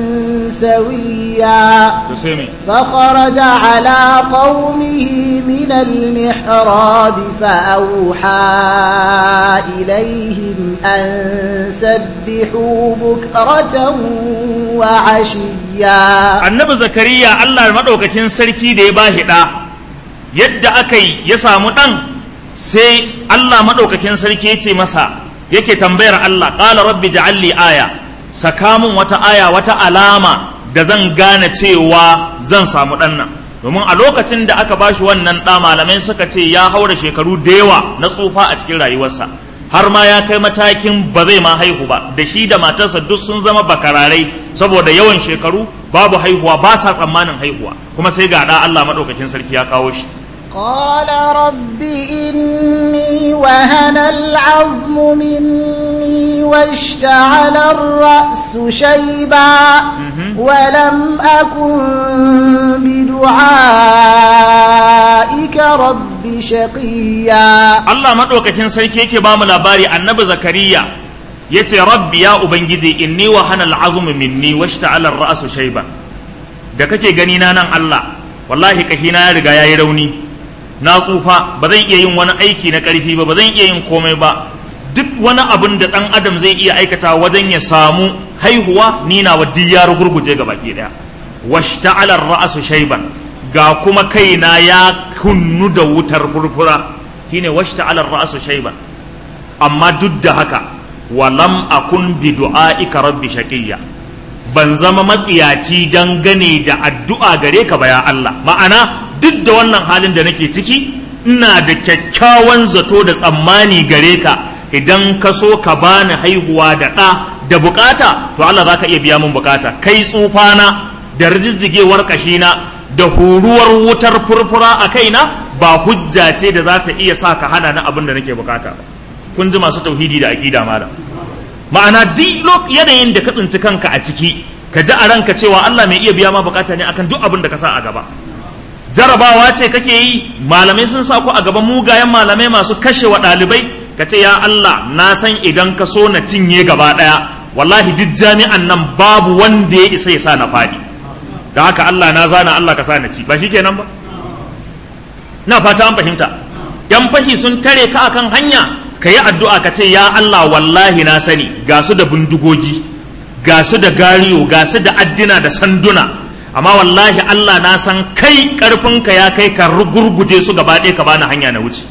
سويا فخرج على قومه من المحراب فأوحى إليهم أن سبحوا بكرة وعشيا النبي زكريا الله المدوكة كن سركي دي باهدا يد أكي يسامو sai Allah maɗaukakin sarki ya ce masa yake tambayar Allah ƙala rabbi ja'alli aya saka mun wata aya wata alama da zan gane cewa zan samu ɗan nan domin a lokacin da aka bashi wannan ɗa malamai suka ce ya haura shekaru da yawa na tsufa a cikin rayuwarsa har ma ya kai matakin ba zai ma haihu ba da shi da matarsa duk sun zama bakararai saboda yawan shekaru babu haihuwa ba sa tsammanin haihuwa kuma sai ga ɗa Allah maɗaukakin sarki ya kawo shi قال رب إني وهن العظم مني واشتعل الرأس شيبا ولم أكن بدعائك رب شقيا الله مدوك كن سيكيك بام لباري النبي زكريا yace rabbi ya ubangiji inni wa hanal azmu minni washta'ala ar-ra'su shayba da kake gani na nan Allah wallahi kahina ya riga yayi rauni na tsufa ba zan iya yin wani aiki na ƙarfi ba ba zan iya yin komai ba duk wani abin da ɗan adam zai iya aikata wajen ya samu haihuwa ni na wa ya rugurguje ga baki ɗaya washta'alar ra'asu shaiban ga kuma kaina ya kunnu da wutar furfura shine washta'alar ra'asu shaiban amma duk da haka walam akun bi du'aika rabbi shaqiyya ban zama matsiyaci dangane da addu'a gare ka ba ya Allah ma'ana duk da wannan halin da nake ciki ina da kyakkyawan zato da tsammani gare ka idan ka so ka bani haihuwa da ɗa da bukata to Allah za ka iya biya min bukata kai tsufana da rijijjigewar kashina da huruwar wutar furfura a kaina ba hujja ce da za ta iya sa ka hana ni abin da nake bukata ba kun ji masu tauhidi da aƙida malam ma'ana duk yanayin da ka tsinci kanka a ciki ka ji a ranka cewa Allah mai iya biya ma bukata ne akan duk abin da ka sa a gaba jarabawa ce kake yi malamai sun sa ku a gaban mugayen malamai masu kashe wa ɗalibai ka ce ya Allah na san idan ka so na cinye gaba ɗaya wallahi duk jami'an nan babu wanda ya isa ya sa na faɗi da haka Allah na zana Allah ka sa na ci ba shi kenan ba na fata an fahimta yan fahi sun tare ka akan hanya ka yi addu'a ka ce ya Allah wallahi na sani ga su da bindigogi ga su da gariyo ga su da addina da sanduna amma wallahi Allah na san kai karfinka ya kai ka gurguje su gaba ɗaya ka bani hanya na wuce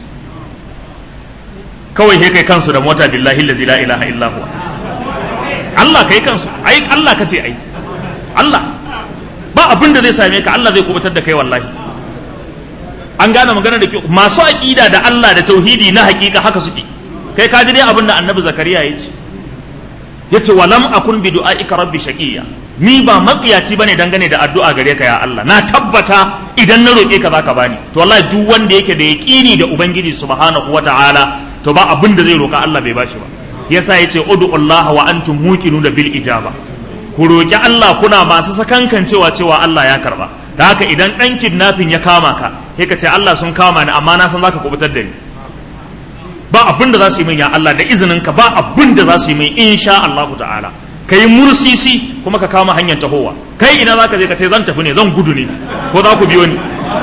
kawai he kai kansu da mota billahi lazi la ilaha illa huwa Allah kai kansu ai Allah ka ce ai Allah ba abin da zai same ka Allah zai kubutar da kai wallahi an gane magana da kyau masu aqida da Allah da tauhidi na hakika haka suke kai ka ji dai abin da annabi zakariya ya ce yace walam akun bi du'aika rabbi shaqiya ni ba matsiyaci bane dangane da addu'a gare ka ya Allah na tabbata idan na roke ka zaka bani to wallahi duk wanda yake da yaqini da ubangiji subhanahu wataala to ba abin da zai roka Allah bai bashi ba yasa yace ud'u Allah wa antum muqinuna bil ijaba ku roki Allah kuna masu sakankan cewa cewa Allah ya karba da haka idan dan kidnapping ya kama ka sai ka ce Allah sun kama ni amma na san zaka kubutar da ni ba abin da za su yi min ya Allah da izinin ka ba abin da za su yi min insha Allah ta'ala ka yi mursisi kuma ka kama hanyar tahowa kai ina za ka je ka ce zan tafi ne zan gudu ne ko za ku biyo ni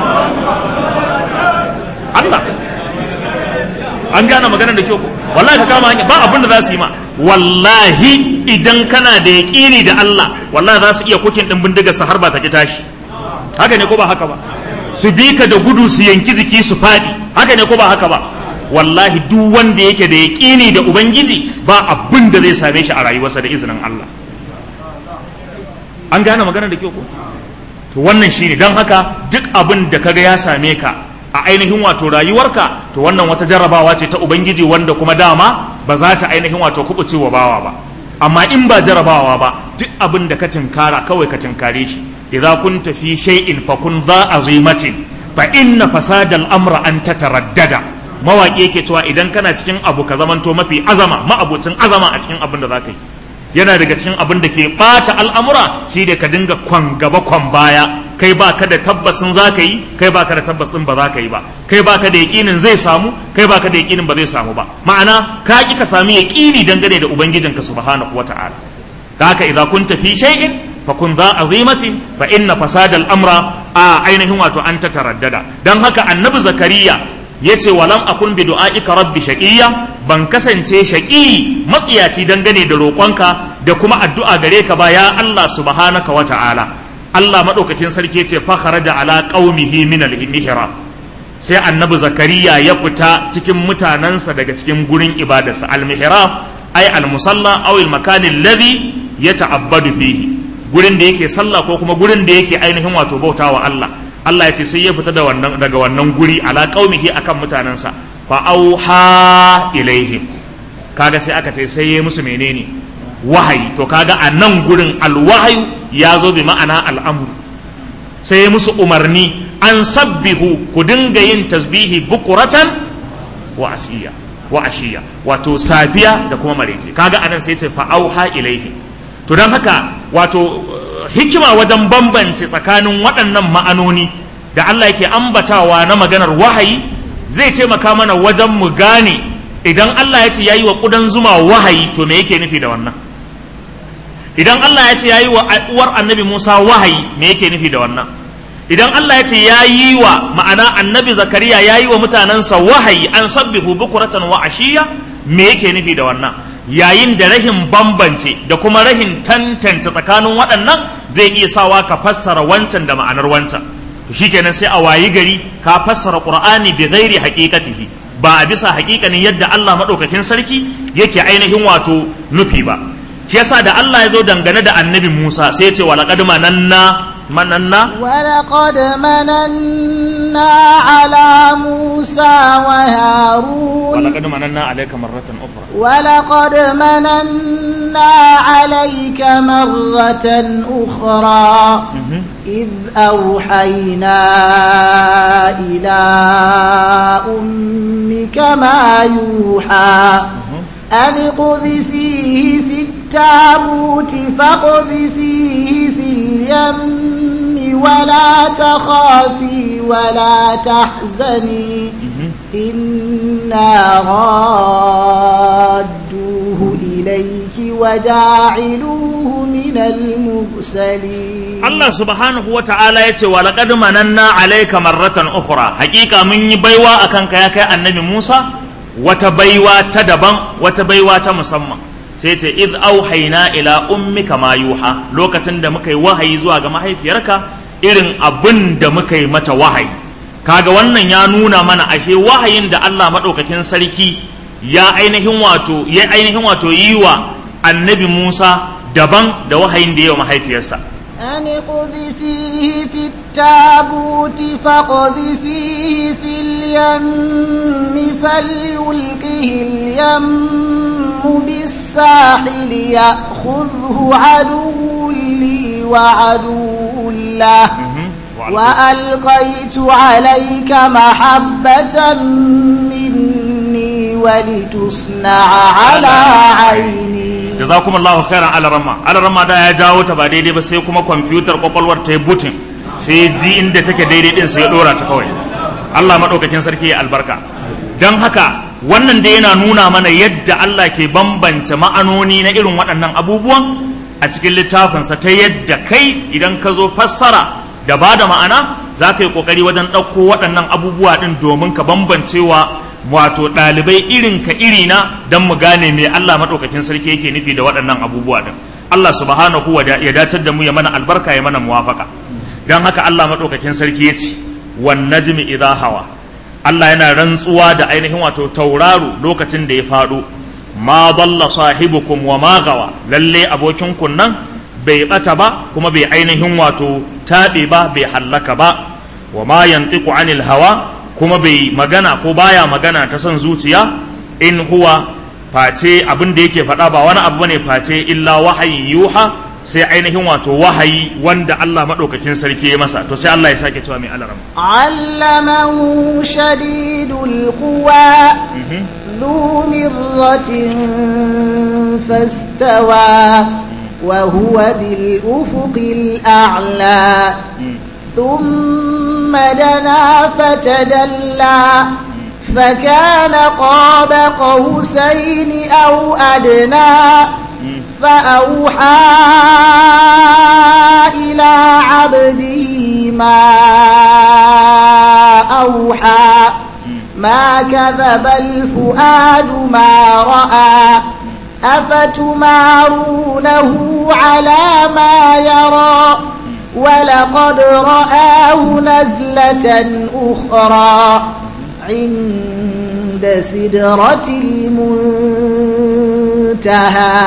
Allah an gane maganar da kyau ko wallahi ka kama hanya ba abin da za su yi ma wallahi idan kana da yaƙini da Allah wallahi za su iya kukin din bindigar su har ba ta ki tashi haka ne ko ba haka ba su bi ka da gudu su yanki jiki su faɗi haka ne ko ba haka ba wallahi duk wanda yake da yaƙini da ubangiji ba abin da zai same shi a rayuwarsa da izinin Allah an gane magana da kyau ko to wannan shine don haka duk abin da kaga ya same ka a ainihin wato rayuwarka to wannan wata jarrabawa ce ta ubangiji wanda kuma dama ba za ta ainihin wato kubucewa bawa ba amma in ba jarrabawa ba duk abin da ka tinkara kawai ka tinkare shi idza kunta fi shay'in fakun za azimatin fa inna fasadal amra an tataraddada mawaƙi yake cewa idan kana cikin abu ka zamanto mafi azama ma'abucin azama a cikin abin da za ka yi yana daga cikin abin da ke ɓata al'amura shi da ka dinga kwan gaba kwan baya kai ba ka da tabbasin za ka yi kai ba ka da tabbas ɗin ba za ka yi ba kai ba ka da yaƙinin zai samu kai ba ka da yaƙinin ba zai samu ba ma'ana ka ƙi ka sami yaƙini dangane da ubangijinka subhanahu wa ta'ala da haka idan kun tafi shay'in fa kun za azimatin fa inna fasadal amra a ainihin wato an ta taraddada dan haka annabi zakariya yace walam akun bi du'aika rabbi shaqiya ban kasance shaqi matsiyaci dangane da roƙonka da kuma addu'a gare ka ba ya Allah subhanaka wa ta'ala Allah madaukakin sarki yace fa kharaja ala qaumihi min al-mihrab sai annabi zakariya ya fita cikin mutanansa daga cikin gurin ibadarsa al-mihrab ay al-musalla aw al-makan alladhi yata'abbadu fihi gurin da yake sallah ko kuma gurin da yake ainihin wato bautawa Allah Allah ya ce sai ya fita da wannan daga wannan guri ala qaumihi akan mutanansa fa auha ilaihim kaga sai aka ce sai ya musu menene wahayi to kaga a nan gurin alwahayu ya zo bi ma'ana al'amru sai ya musu umarni an sabbihu ku dinga yin tasbihi bukuratan wa asiya wa ashiya wato safiya da kuma maraice kaga anan sai ce fa auha ilaihim to don haka wato hikima wajen bambance tsakanin waɗannan ma'anoni da Allah yake ambatawa na maganar wahayi zai taimaka mana wajen mu gane idan Allah ya ce yayi wa ƙudan zuma wahayi to me yake nufi da wannan idan Allah ya ce yayi wa uwar annabi Musa wahayi me yake nufi da wannan idan Allah ya ce yayi wa ma'ana annabi Zakariya yayi wa mutanensa wahayi an sabbihu bukuratan wa ashiya me yake nufi da wannan yayin da rahin bambance da kuma rahin tantance tsakanin waɗannan zai iya sawa ka fassara wancan da ma'anar wancan to shikenan sai a wayi gari ka fassara qur'ani bi ghairi haqiqatihi ba a bisa haƙiƙanin yadda Allah madaukakin sarki yake ainihin wato nufi ba shi yasa da Allah ya zo dangane da annabi Musa sai ya ce wa laqad mananna mananna ولقد مننا على موسى وهارون ولقد مننا عليك مرة أخرى ولقد مننا عليك مرة أخرى مهم. إذ أوحينا إلى أمك ما يوحى مهم. أن اقذفيه في التابوت فاقذفيه في اليم ولا تخافي ولا تحزني مهم. إنا رادوه إليك وجاعلوه من المرسلين Allah subhanahu wa ta'ala ya ce wa laqad mananna alayka marratan ukhra hakika mun yi baiwa akan ka ya kai annabi Musa wata baiwa ta daban wata baiwa ta musamman sai ce id auhayna ila ummika ma yuha lokacin da muka yi wahayi zuwa ga mahaifiyarka irin abin da muka yi mata wahayi kaga wannan ya nuna mana ashe wahayin da Allah madaukakin sarki ya ainihin wato ya ainihin wato yi wa annabi Musa daban da wahayin da ya wa mahaifiyarsa أن اقذفيه في التابوت فاقذفيه في اليم فليلقه اليم بالساحل يأخذه عدو لي وعدو له وألقيت عليك محبة مني ولتصنع على عيني jazakumullahu khairan ala ramma ala ramma da ya jawo ta ba daidai ba sai kuma kwamfutar kwakwalwar ta yi butin sai ji inda take daidai din sai ya dora ta kawai Allah madaukakin sarki ya albarka dan haka wannan da yana nuna mana yadda Allah ke bambance ma'anoni na irin waɗannan abubuwan a cikin littafinsa ta yadda kai idan ka zo fassara da ba da ma'ana za ka yi ƙoƙari wajen ɗauko waɗannan abubuwa ɗin domin ka bambancewa wato ɗalibai irin ka irina don mu gane me Allah maɗaukakin sarki yake nufi da waɗannan abubuwa ɗin Allah subhanahu wa ya datar da mu ya mana albarka ya mana muwafaka don haka Allah maɗaukakin sarki ya ce wan najmi idha hawa Allah yana rantsuwa da ainihin wato tauraro lokacin da ya faɗo ma dalla sahibukum wa ma gawa lalle abokin nan bai bata ba kuma bai ainihin wato taɓe ba bai hallaka ba wa ma yantiqu anil hawa kuma bai magana ko baya magana ta son zuciya in huwa face abin da yake faɗa ba wani abu bane face illa wahayin yuha sai ainihin wato wahayi wanda Allah maɗaukakin sarki ya masa to sai Allah ya sake cewa mai alaram allamahu shadidul quwa ذو مرة فاستوى وهو بالأفق الأعلى ثم دنا فتدلى فكان قاب قوسين أو أدنى فأوحى إلى عبده ما أوحى ما كذب الفؤاد ما رأى أفتمارونه على ما يرى ولقد رآه نزلة أخرى عند سدرة المنتهى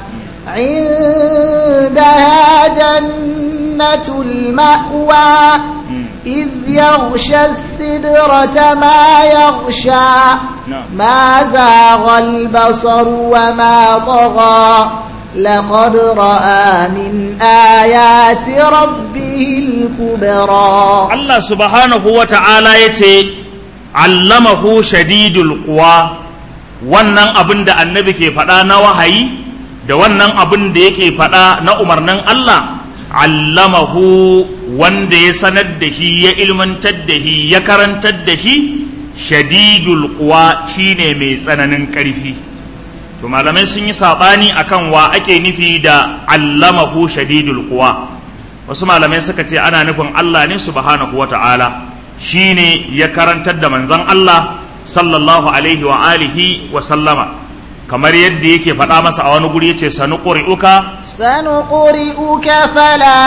عندها جنة المأوى إذ يغشى السدرة ما يغشى ما زاغ البصر وما طغى لقد رأى من آيات ربه الكبرى Allah subhanahu wa ta'ala ya ce, Allamahu shadidul quwa wannan abin da annabi ke faɗa na wahayi da wannan abin da yake faɗa na umarnin Allah, allamahu wanda ya sanar da shi ya ilmantar da shi ya karantar da shi shadidul quwa shine mai tsananin ƙarfi. To malamai sun yi saɓani akan wa ake nufi da allamahu shadidul quwa. wasu malamai suka ce ana nufin Allah ne subhanahu wata'ala shi ne ya karantar da manzon Allah sallallahu alaihi wa alihi wa sallama kamar yadda yake faɗa masa a wani guri yace sanu quri'uka سنقرئك فلا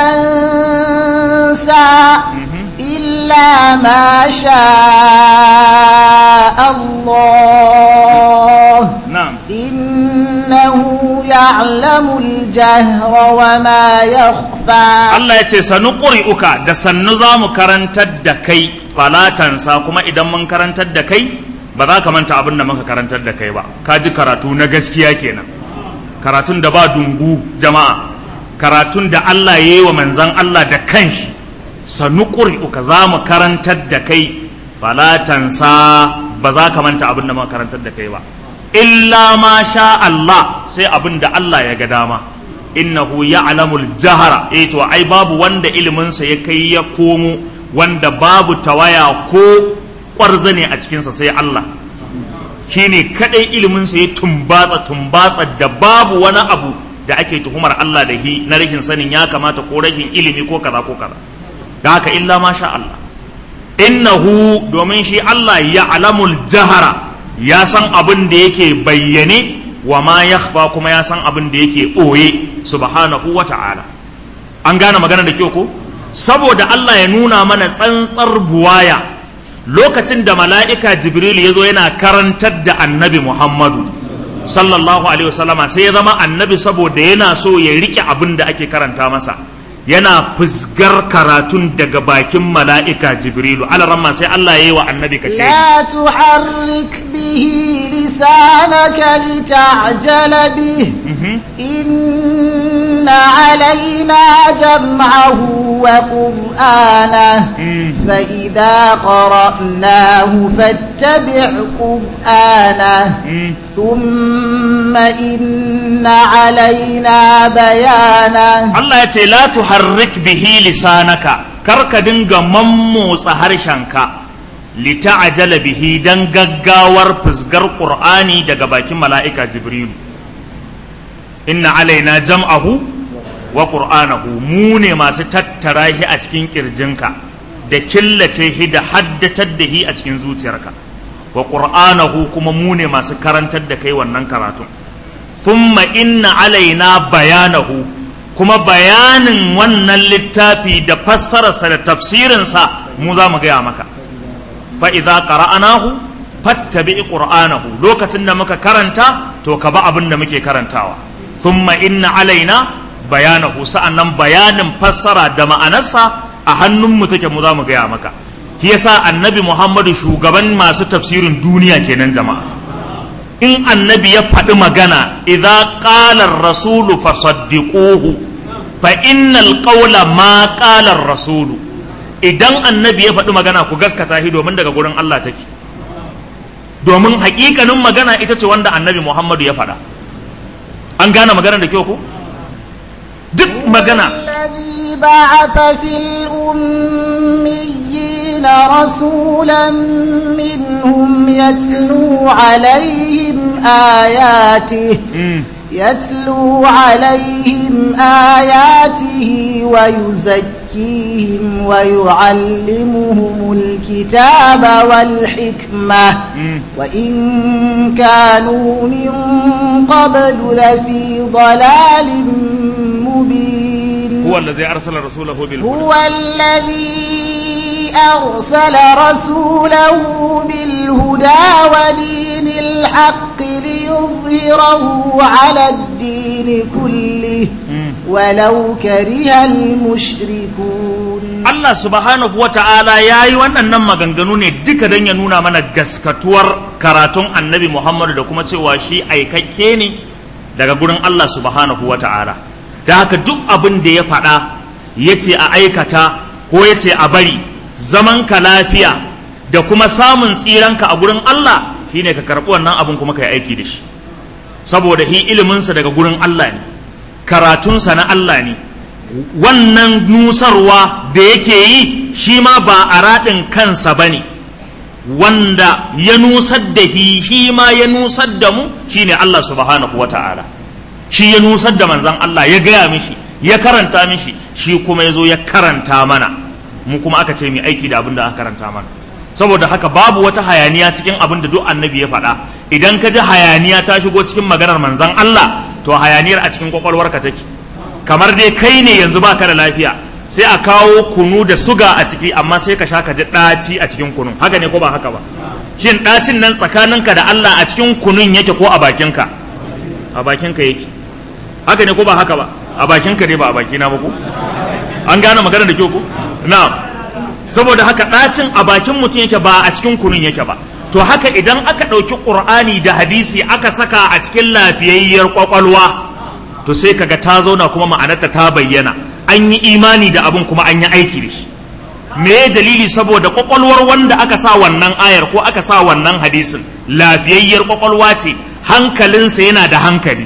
تنسى إلا ما شاء الله na'am إنه يعلم الجهر وما يخفى Allah ya ce sanu quri'uka da sannu za mu karantar da kai falatansa kuma idan mun karantar da kai ba za ka manta abin da muka karantar da kai ba ka ji karatu na gaskiya kenan karatun da ba dungu jama'a karatun da Allah ya yi wa manzan Allah da kanshi sanu ƙuri'uka za mu karantar da kai falatansa ba za ka manta abin da muka karantar da kai ba illa ma sha Allah sai abin da Allah ya ga dama innahu ya'lamul jahara eh to ai babu wanda iliminsa ya kai ya komo wanda babu tawaya ko ƙwarzane a cikinsa sai Allah shine kadai iliminsa ya tumbatsa tumbatsa da babu wani abu da ake tuhumar Allah da hi na rashin sanin ya kamata ko rashin ilimi ko kaza ko kaza da haka illa ma sha Allah innahu domin shi Allah ya alamul jahara ya san abin da yake bayyane wa ma yakhfa kuma ya san abin da yake ɓoye subhanahu wa ta'ala an gane magana da kyau ko saboda Allah ya nuna mana tsantsar buwaya lokacin da mala'ika jibril ya zo yana karantar da annabi muhammadu sallallahu alaihi wasallama sai ya zama annabi saboda yana so ya rike abin da ake karanta masa yana fusgar karatun daga bakin mala'ika jibrilu alaramma sai Allah ya yi wa annabi ka لا تحرك به لسانك لتعجل به إن علينا جمعه وقرآنه فإذا قرأناه فاتبع قرآنه ثم إن علينا بيانه Allah ya ce la tuharrik bihi lisanaka kar ka dinga mammotsa harshenka lita'ajala bihi dan gaggawar fusgar qur'ani daga bakin mala'ika jibrilu inna alaina jam'ahu wa qur'anahu mu ne masu tattara shi a cikin kirjinka da killace shi da haddatar da shi a cikin zuciyarka wa qur'anahu kuma mu ne masu karantar da kai wannan karatun thumma inna alaina bayanahu kuma bayanin wannan littafi da fassararsa da tafsirinsa mu za mu gaya maka fa idza qara'anahu fattabi qur'anahu lokacin da muka karanta to ka ba abin da muke karantawa thumma inna alaina bayanahu sa'annan bayanin fassara da ma'anarsa a hannun mu take mu za mu gaya maka shi yasa annabi Muhammadu shugaban masu tafsirin duniya kenan jama'a in annabi ya faɗi magana idza qala ar-rasulu fasaddiquhu fa innal qawla ma qala ar-rasulu idan annabi ya faɗi magana ku gaskata shi domin daga gurin Allah take domin haƙiƙanin magana ita ce wanda annabi Muhammadu ya faɗa an gane magana da kyau ko duk magana الذي بعث في الأميين رسولا منهم يتلو عليهم آياته يتلو عليهم آياته ويزكيهم ويعلمهم الكتاب والحكمة وإن كانوا من قبل لفي ضلال مبين هو الذي أرسل رسوله بالهدى هو الذي أرسل رسوله بالهدى ودين الحق ليظهره على الدين كله ولو كره المشركون Allah subhanahu wa ta'ala ya yi waɗannan maganganu ne duka don ya nuna mana gaskatuwar karatun annabi Muhammadu da kuma cewa shi aikakke ne daga gurin Allah subhanahu wa ta'ala da haka duk abin da ya faɗa ya ce a aikata ko ya ce a bari zaman ka lafiya da kuma samun tsiranka a gurin Allah shine ka karɓi wannan abin kuma ka yi aiki da shi saboda hi iliminsa daga gurin Allah ne karatunsa na Allah ne wannan nusarwa da yake yi shi ma ba a raɗin kansa ba ne wanda ya nusar da shi shi ma ya nusar da mu shine Allah subhanahu wa ta'ala shi ya nusar da manzan Allah ya gaya mishi ya karanta mishi shi kuma ya zo ya karanta mana mu kuma aka ce mai aiki da abin da aka karanta mana saboda haka babu wata hayaniya cikin abin da duk annabi ya faɗa idan ka ji hayaniya ta shigo cikin maganar manzan Allah to hayaniyar a cikin kwakwalwarka take kamar dai kai ne yanzu baka da lafiya sai a kawo kunu da suga a ciki amma sai ka sha ka ji ɗaci a cikin kunun haka ne ko ba haka ba shin ɗacin nan tsakaninka da Allah a cikin kunun yake ko a bakinka a bakinka yake haka ne ko ba haka ba a bakinka ne ba a bakina ba ko an gane magana da kyau ko na'am saboda haka ɗacin a bakin mutum yake ba a cikin kunun yake ba to haka idan aka ɗauki ƙur'ani da hadisi aka saka a cikin lafiyayyar ƙwaƙwalwa to sai kaga ta zauna kuma ma'anarta ta bayyana an yi imani da abin kuma an yi aiki da shi me dalili saboda ƙwaƙwalwar wanda aka sa wannan ayar ko aka sa wannan hadisin lafiyayyar ƙwaƙwalwa ce hankalinsa yana da hankali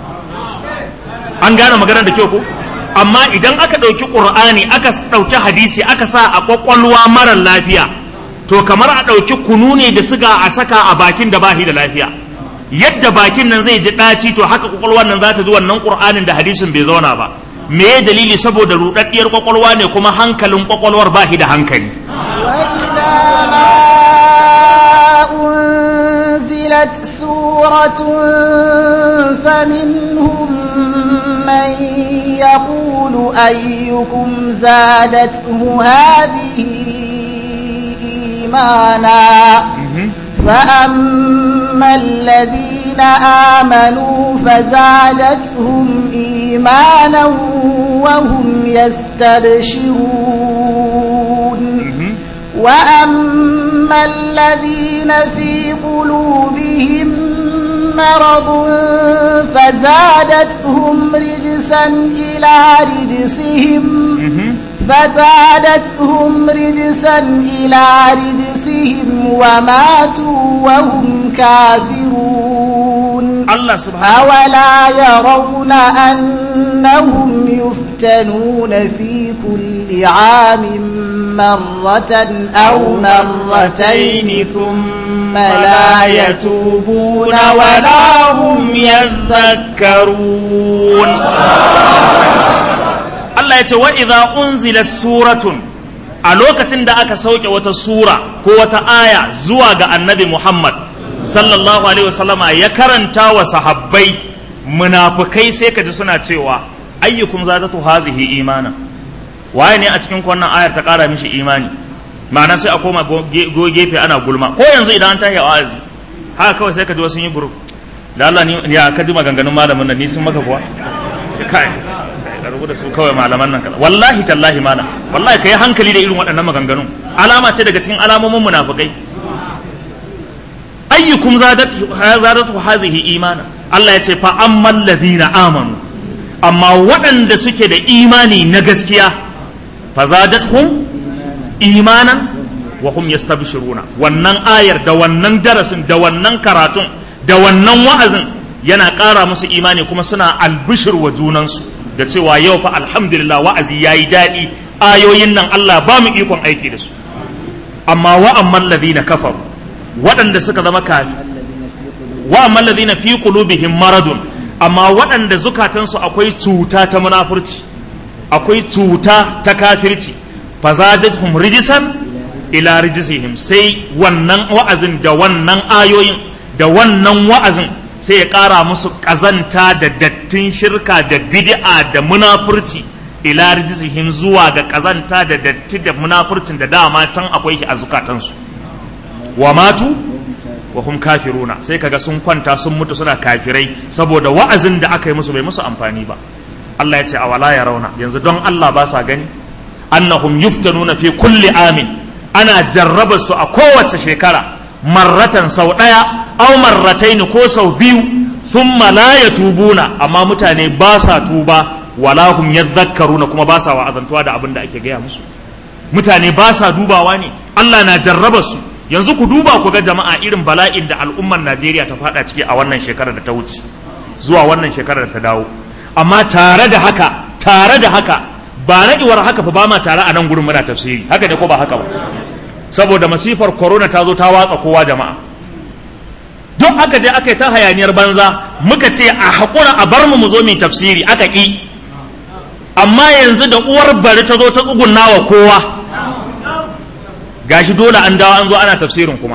an gane maganar da kyau ko amma idan aka ɗauki ƙur'ani aka ɗauki hadisi aka sa a ƙwaƙwalwa marar lafiya to kamar a ɗauki kunu ne da siga a saka a bakin da bashi da lafiya yadda bakin nan zai ji ɗaci to haka ƙwaƙwalwar nan za ta ji wannan ƙur'anin da hadisin bai zauna ba me ya dalili saboda ruɗaɗɗiyar ƙwaƙwalwa ne kuma hankalin ƙwaƙwalwar bashi da hankali وإذا ما أنزل أنزلت سورة فمنهم من يقول أيكم زادته هذه إيمانا فأما الذين آمنوا فزادتهم إيمانا وهم يستبشرون وأما الذين في قلوبهم مرض فزادتهم رجسا إلى رجسهم فزادتهم رجسا إلى رجسهم وماتوا وهم كافرون Allah subhanahu أولا يرون أنهم يفتنون في كل عام مرة أو مرتين ثم لا يتوبون ولا هم yadhakkarun Allah ya ce wa idza unzila suratun a lokacin da aka sauke wata sura ko wata aya zuwa ga annabi Muhammad sallallahu alaihi wasallama ya karanta wa sahabbai munafikai sai ka ji suna cewa ayyukum zadatu hazihi imana waye ne a cikin wannan ayar ta kara mishi imani ma'ana sai a koma go- ge- go gefe ana gulma ko yanzu idan an tashi wa'azi haka kawai sai ka ji wasu yi group da Allah ni ya ka ji maganganun malamin nan ni sun maka kuwa ce kai ka rubu da su kawai malaman nan kaza wallahi tallahi malam wallahi kai hankali da irin waɗannan maganganun alama ce daga cikin alamomin munafikai ayyukum zadatu zadatu hazihi imana Allah ya ce fa ammal ladina amanu amma waɗanda suke da imani na gaskiya fa zadatuhum imanan wa hum yastabshiruna wannan ayar da wannan darasin da wannan karatun da wannan wa'azin yana ƙara musu imani kuma suna albishir wa junansu da cewa yau fa alhamdulillah wa'azi yayi daɗi ayoyin nan Allah ba mu ikon aiki da su amma wa amman ladina kafaru waɗanda suka zama kafi wa amman ladina fi qulubihim maradun amma waɗanda zukatansu akwai cuta ta munafurci akwai cuta ta kafirci fazadathum rijisan ila rijisihim sai wannan wa'azin da wannan ayoyin da wannan wa'azin sai ya ƙara musu ƙazanta da dattin shirka da bid'a da munafurci ila rijisihim zuwa ga ƙazanta da datti da munafurcin da dama can akwai shi a zukatansu wa matu wa hum kafiruna sai kaga sun kwanta sun mutu suna kafirai saboda wa'azin da aka yi musu bai musu amfani ba Allah ya ce a wala ya rauna yanzu don Allah ba sa gani annahum yuftanuna fi kulli amin ana jarraba su a kowace shekara marratan sau ɗaya au marrataini ko sau biyu thumma la yatubuna amma mutane ba sa tuba wala hum yadhakkaruna kuma ba sa wa'azantuwa da abin da ake gaya musu mutane ba sa dubawa ne Allah na jarraba su yanzu ku duba ku ga jama'a irin bala'in da al'ummar Najeriya ta fada ciki a wannan shekarar da ta wuce zuwa wannan shekarar da ta dawo amma tare da haka tare da haka ba naɗiwar haka fa ba ma tare a nan gurin muna tafsiri haka ne ko ba haka ba saboda masifar corona ta zo ta watsa kowa jama'a duk aka je aka yi ta hayaniyar banza muka ce a haƙura a bar mu mu zo mu tafsiri aka ƙi amma yanzu da uwar bari ta zo ta tsugunna wa kowa gashi dole an dawo an zo ana tafsirin kuma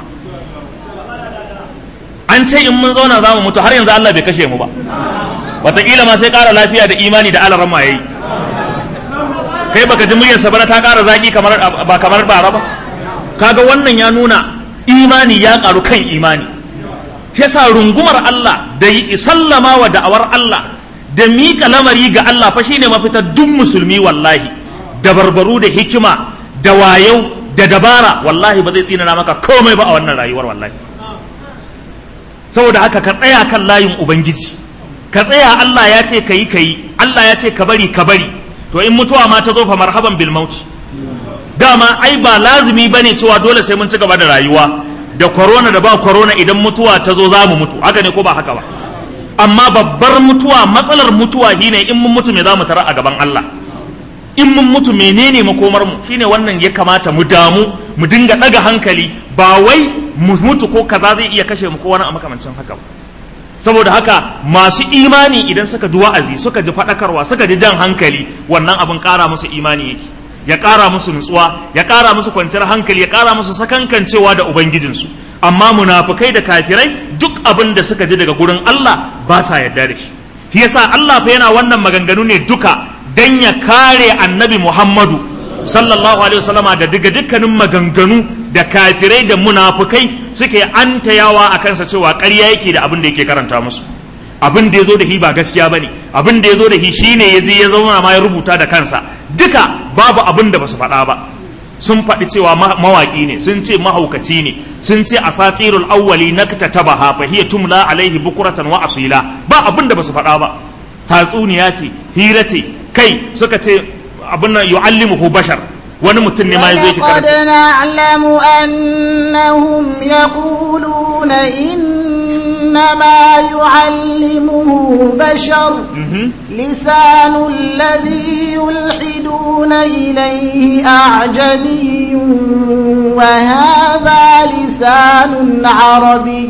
an ce in mun zauna za mu mutu har yanzu Allah bai kashe mu ba wataƙila ma sai ƙara lafiya da imani da alaran ma yayi kai baka ji muryarsa ba ta ƙara zaƙi kamar ba kamar bara ba kaga wannan ya nuna imani ya ƙaru kan imani yasa rungumar Allah da yi sallama wa da'awar Allah da miƙa lamari ga Allah fa shine mafita duk musulmi wallahi da barbaru da hikima da wayau da dabara wallahi ba zai tsinana maka komai ba a wannan rayuwar wallahi saboda haka ka tsaya kan layin ubangiji ka tsaya Allah ya ce kayi kayi Allah ya ce ka bari ka bari to in mutuwa ma ta zo fa marhaban bil mauti dama ai ba lazumi bane cewa dole sai mun ci gaba da rayuwa da corona da ba corona idan mutuwa ta zo za mu mutu haka ne ko ba haka ba amma babbar mutuwa matsalar mutuwa shine in mun mutu me za mu tara a gaban Allah in mun mutu menene makomar mu shine wannan ya kamata mu damu mu dinga daga hankali ba wai mu mutu ko kaza zai iya kashe mu ko wani a makamancin haka ba saboda haka masu imani idan suka ji wa'azi suka ji faɗakarwa suka ji jan hankali wannan abin ƙara musu imani yake ya ƙara musu nutsuwa ya ƙara musu kwanciyar hankali ya ƙara musu sakankancewa da ubangijinsu amma munafukai da kafirai duk abin da suka ji daga gurin Allah ba sa yarda da shi shi yasa Allah fa yana wannan maganganu ne duka dan ya kare annabi Muhammadu sallallahu alaihi wasallama da daga dukkanin maganganu da kafirai da munafukai suke antayawa a kansa cewa ƙarya yake da abin da yake karanta musu abin da ya zo da shi ba gaskiya ba ne abin da ya zo da shi shine ya je ya zauna ma ya rubuta da kansa duka babu abin da ba su faɗa ba sun faɗi cewa mawaƙi ne sun ce mahaukaci ne sun ce a satirul awwali na taba fa hiya tumla alaihi bukuratan wa asila ba abin da ba su faɗa ba tatsuniya ce hira ce kai suka ce abin nan yu'allimuhu bashar wani mutum ne ma ya zo yake ولقد karanta نعلم أنهم يقولون إنما يعلمه بشر Mhm. لسان الذي يلحدون إليه أعجمي وهذا لسان عربي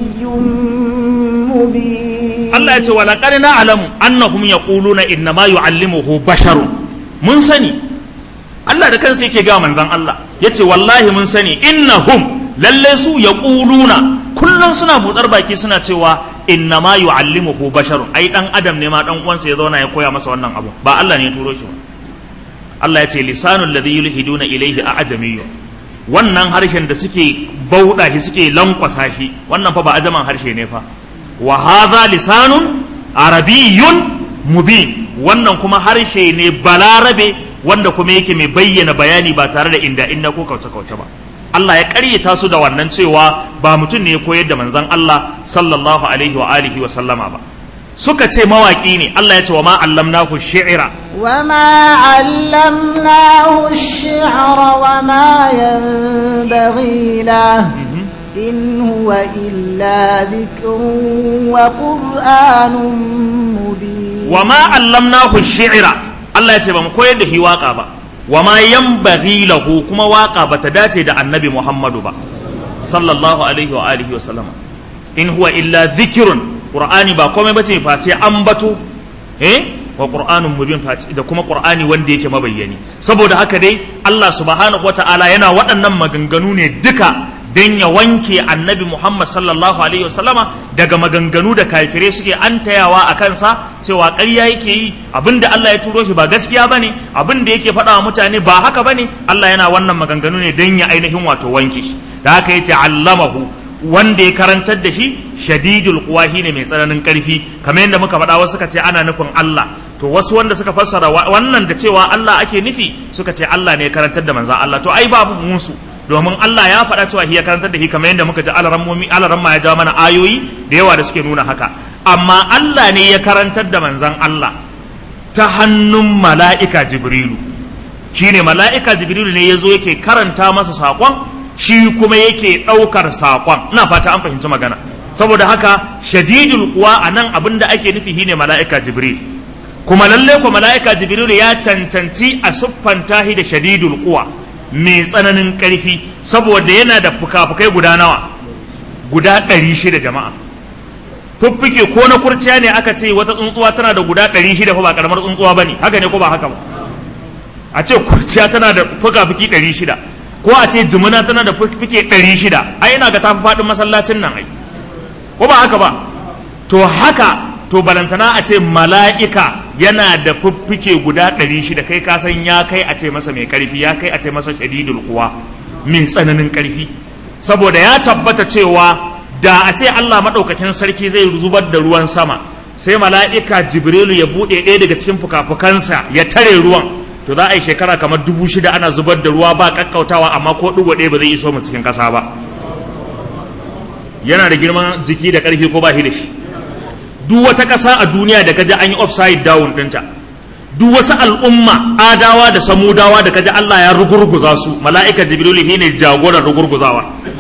مبين Allah ya ce wala qad na'lamu annahum yaquluna inna ma yu'allimuhu basharun mun sani Allah da kansa yake ga manzon Allah yace wallahi mun sani innahum lalle su yaquluna kullun suna buɗar baki suna cewa inna ma yu'allimuhu basharun ai dan adam ne ma dan uwansa ya zauna ya koya masa wannan abu ba Allah ne ya turo shi ba Allah ya ce lisanul ladhi yulhiduna ilayhi a'jamiyyu wannan harshen da suke bauɗa shi suke lankwasa shi wannan fa ba ajaman harshe ne fa wa hadha lisanun arabiyyun mubin wannan kuma harshe ne balarabe wanda kuma yake mai bayyana bayani ba tare da inda inda ko kauce kauce ba Allah ya ƙaryata su da wannan cewa ba mutum ne ya koyar da manzon Allah sallallahu alaihi wa alihi wa sallama ba suka ce mawaki ne Allah ya ce wa ma allamnahu shi'ra وما علمناه الشعر وما ينبغي له إن هو إلا ذكر وقرآن مبين wa ma allamnahu shi'ra Allah ya ce ba mu koyar da shi waka ba wa ma yanbaghi lahu kuma waka bata dace da annabi Muhammadu ba sallallahu alaihi wa alihi wa sallama in huwa illa dhikrun qur'ani ba komai bace face ambato eh wa qur'anun mubin face da kuma qur'ani wanda yake mabayyani saboda haka dai Allah subhanahu wata'ala yana waɗannan maganganu ne duka don ya wanke annabi Muhammad sallallahu alaihi wasallama daga maganganu da kafirai suke antayawa a kansa cewa ƙarya yake yi abinda Allah ya turo shi ba gaskiya bane abinda yake faɗa wa mutane ba haka bane Allah yana wannan maganganu ne don ya ainihin wato wanke shi da haka yace allamahu wanda ya karantar da shi shadidul quwa ne mai tsananin ƙarfi kamar yadda muka faɗa wasu suka ce ana nufin Allah to wasu wanda suka fassara wa- wannan da cewa Allah ake nufi suka ce Allah ne ya karantar da manzan Allah to ai babu musu domin Allah ya faɗa cewa shi ya karantar da shi kamar yadda muka ji alarammomi alaramma ya jawo mana ayoyi da yawa da suke nuna haka amma Allah ne ya karantar da manzan Allah ta hannun mala'ika Jibrilu shine mala'ika Jibrilu ne ya zo yake karanta masa saƙon shi kuma yake ɗaukar saƙon ina fata an fahimci magana saboda haka shadidul kuwa a nan abin da ake nufi shine mala'ika Jibril kuma lalle ko mala'ika Jibrilu ya cancanci a siffanta shi da shadidul kuwa mai tsananin ƙarfi saboda yana da fuka-fukai guda nawa guda ɗari shida jama'a fuffuke ko na kurciya ne aka ce wata tsuntsuwa tana da guda ɗari shida fa ba ƙaramar tsuntsuwa ba ne haka ne ko ba haka ba a ce kurciya tana da fuka-fuki ɗari shida ko a ce jimina tana da fuffuke ɗari shida ai ina ga tafi faɗin masallacin nan ai ko ba haka ba to haka to balantana a ce mala'ika yana da fuffuke guda ɗari shida kai ka san ya kai a ce masa mai ƙarfi ya kai a ce masa shadidul kuwa mai tsananin ƙarfi saboda ya tabbata cewa da a ce Allah maɗaukakin sarki zai zubar da ruwan sama sai mala'ika jibrilu ya buɗe ɗaya daga cikin fuka-fukansa ya tare ruwan to za a yi shekara kamar dubu shida ana zubar da ruwa ba ƙaƙƙautawa amma ko ɗigo ɗaya ba zai iso mu cikin ƙasa ba yana da girman jiki da ƙarfi ko ba shi da shi duk wata ƙasa a duniya da kaji an yi upside down ɗinta duk wasu al'umma adawa da samudawa da kaji Allah ya rugurguza su mala'ika jibrilu shine jagoran rugurguzawa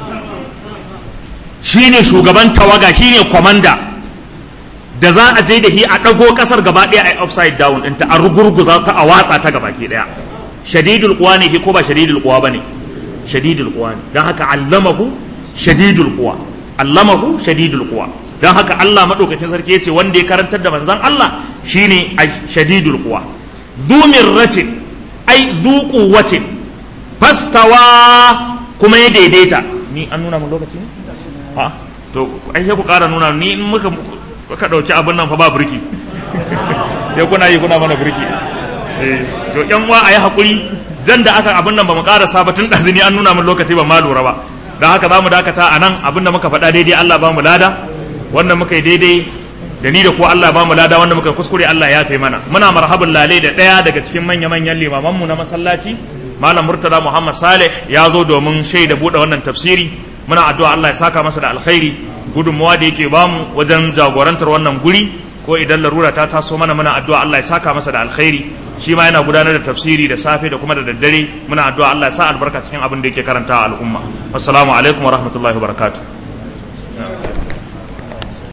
shine shugaban tawaga shine kwamanda da za a je da shi a ɗago ƙasar gaba ɗaya a upside down ɗinta a rugurguza ta a watsa ta gaba ke ɗaya shadidul kuwa ne ko ba shadidul kuwa ba ne shadidul kuwa ne don haka allamahu shadidul kuwa allamahu shadidul kuwa don haka Allah maɗaukakin sarki ya ce wanda ya karantar da manzan Allah shine a shadidul kuwa zu mirratin ai zu quwwatin fastawa kuma ya daidaita ni an nuna mun lokaci ne ha to ai sai ku ƙara nuna ni in muka ka ɗauki abin nan fa ba burki sai kuna yi kuna mana burki eh to yan uwa ayi hakuri jan da aka abin nan ba mu ƙarasa ba tun ɗazini an nuna min lokaci ba ma lura ba don haka za mu dakata a nan abin da muka faɗa daidai Allah ba mu lada wanda muka yi daidai da ni da ko Allah ba mu lada wanda muka kuskure Allah ya fi mana muna marhabin lalai da ɗaya daga cikin manya-manyan limamanmu na masallaci malam murtada muhammad saleh ya zo domin shaida buɗe wannan tafsiri muna addu'a Allah ya saka masa da alkhairi gudunmawa da yake bamu wajen jagorantar wannan guri ko idan larura ta taso mana muna addu'a Allah ya saka masa da alkhairi shi ma yana gudanar da tafsiri da safe da kuma da daddare muna addu'a Allah ya sa albarka cikin abin da yake karanta al'umma assalamu alaikum wa rahmatullahi wa barakatuh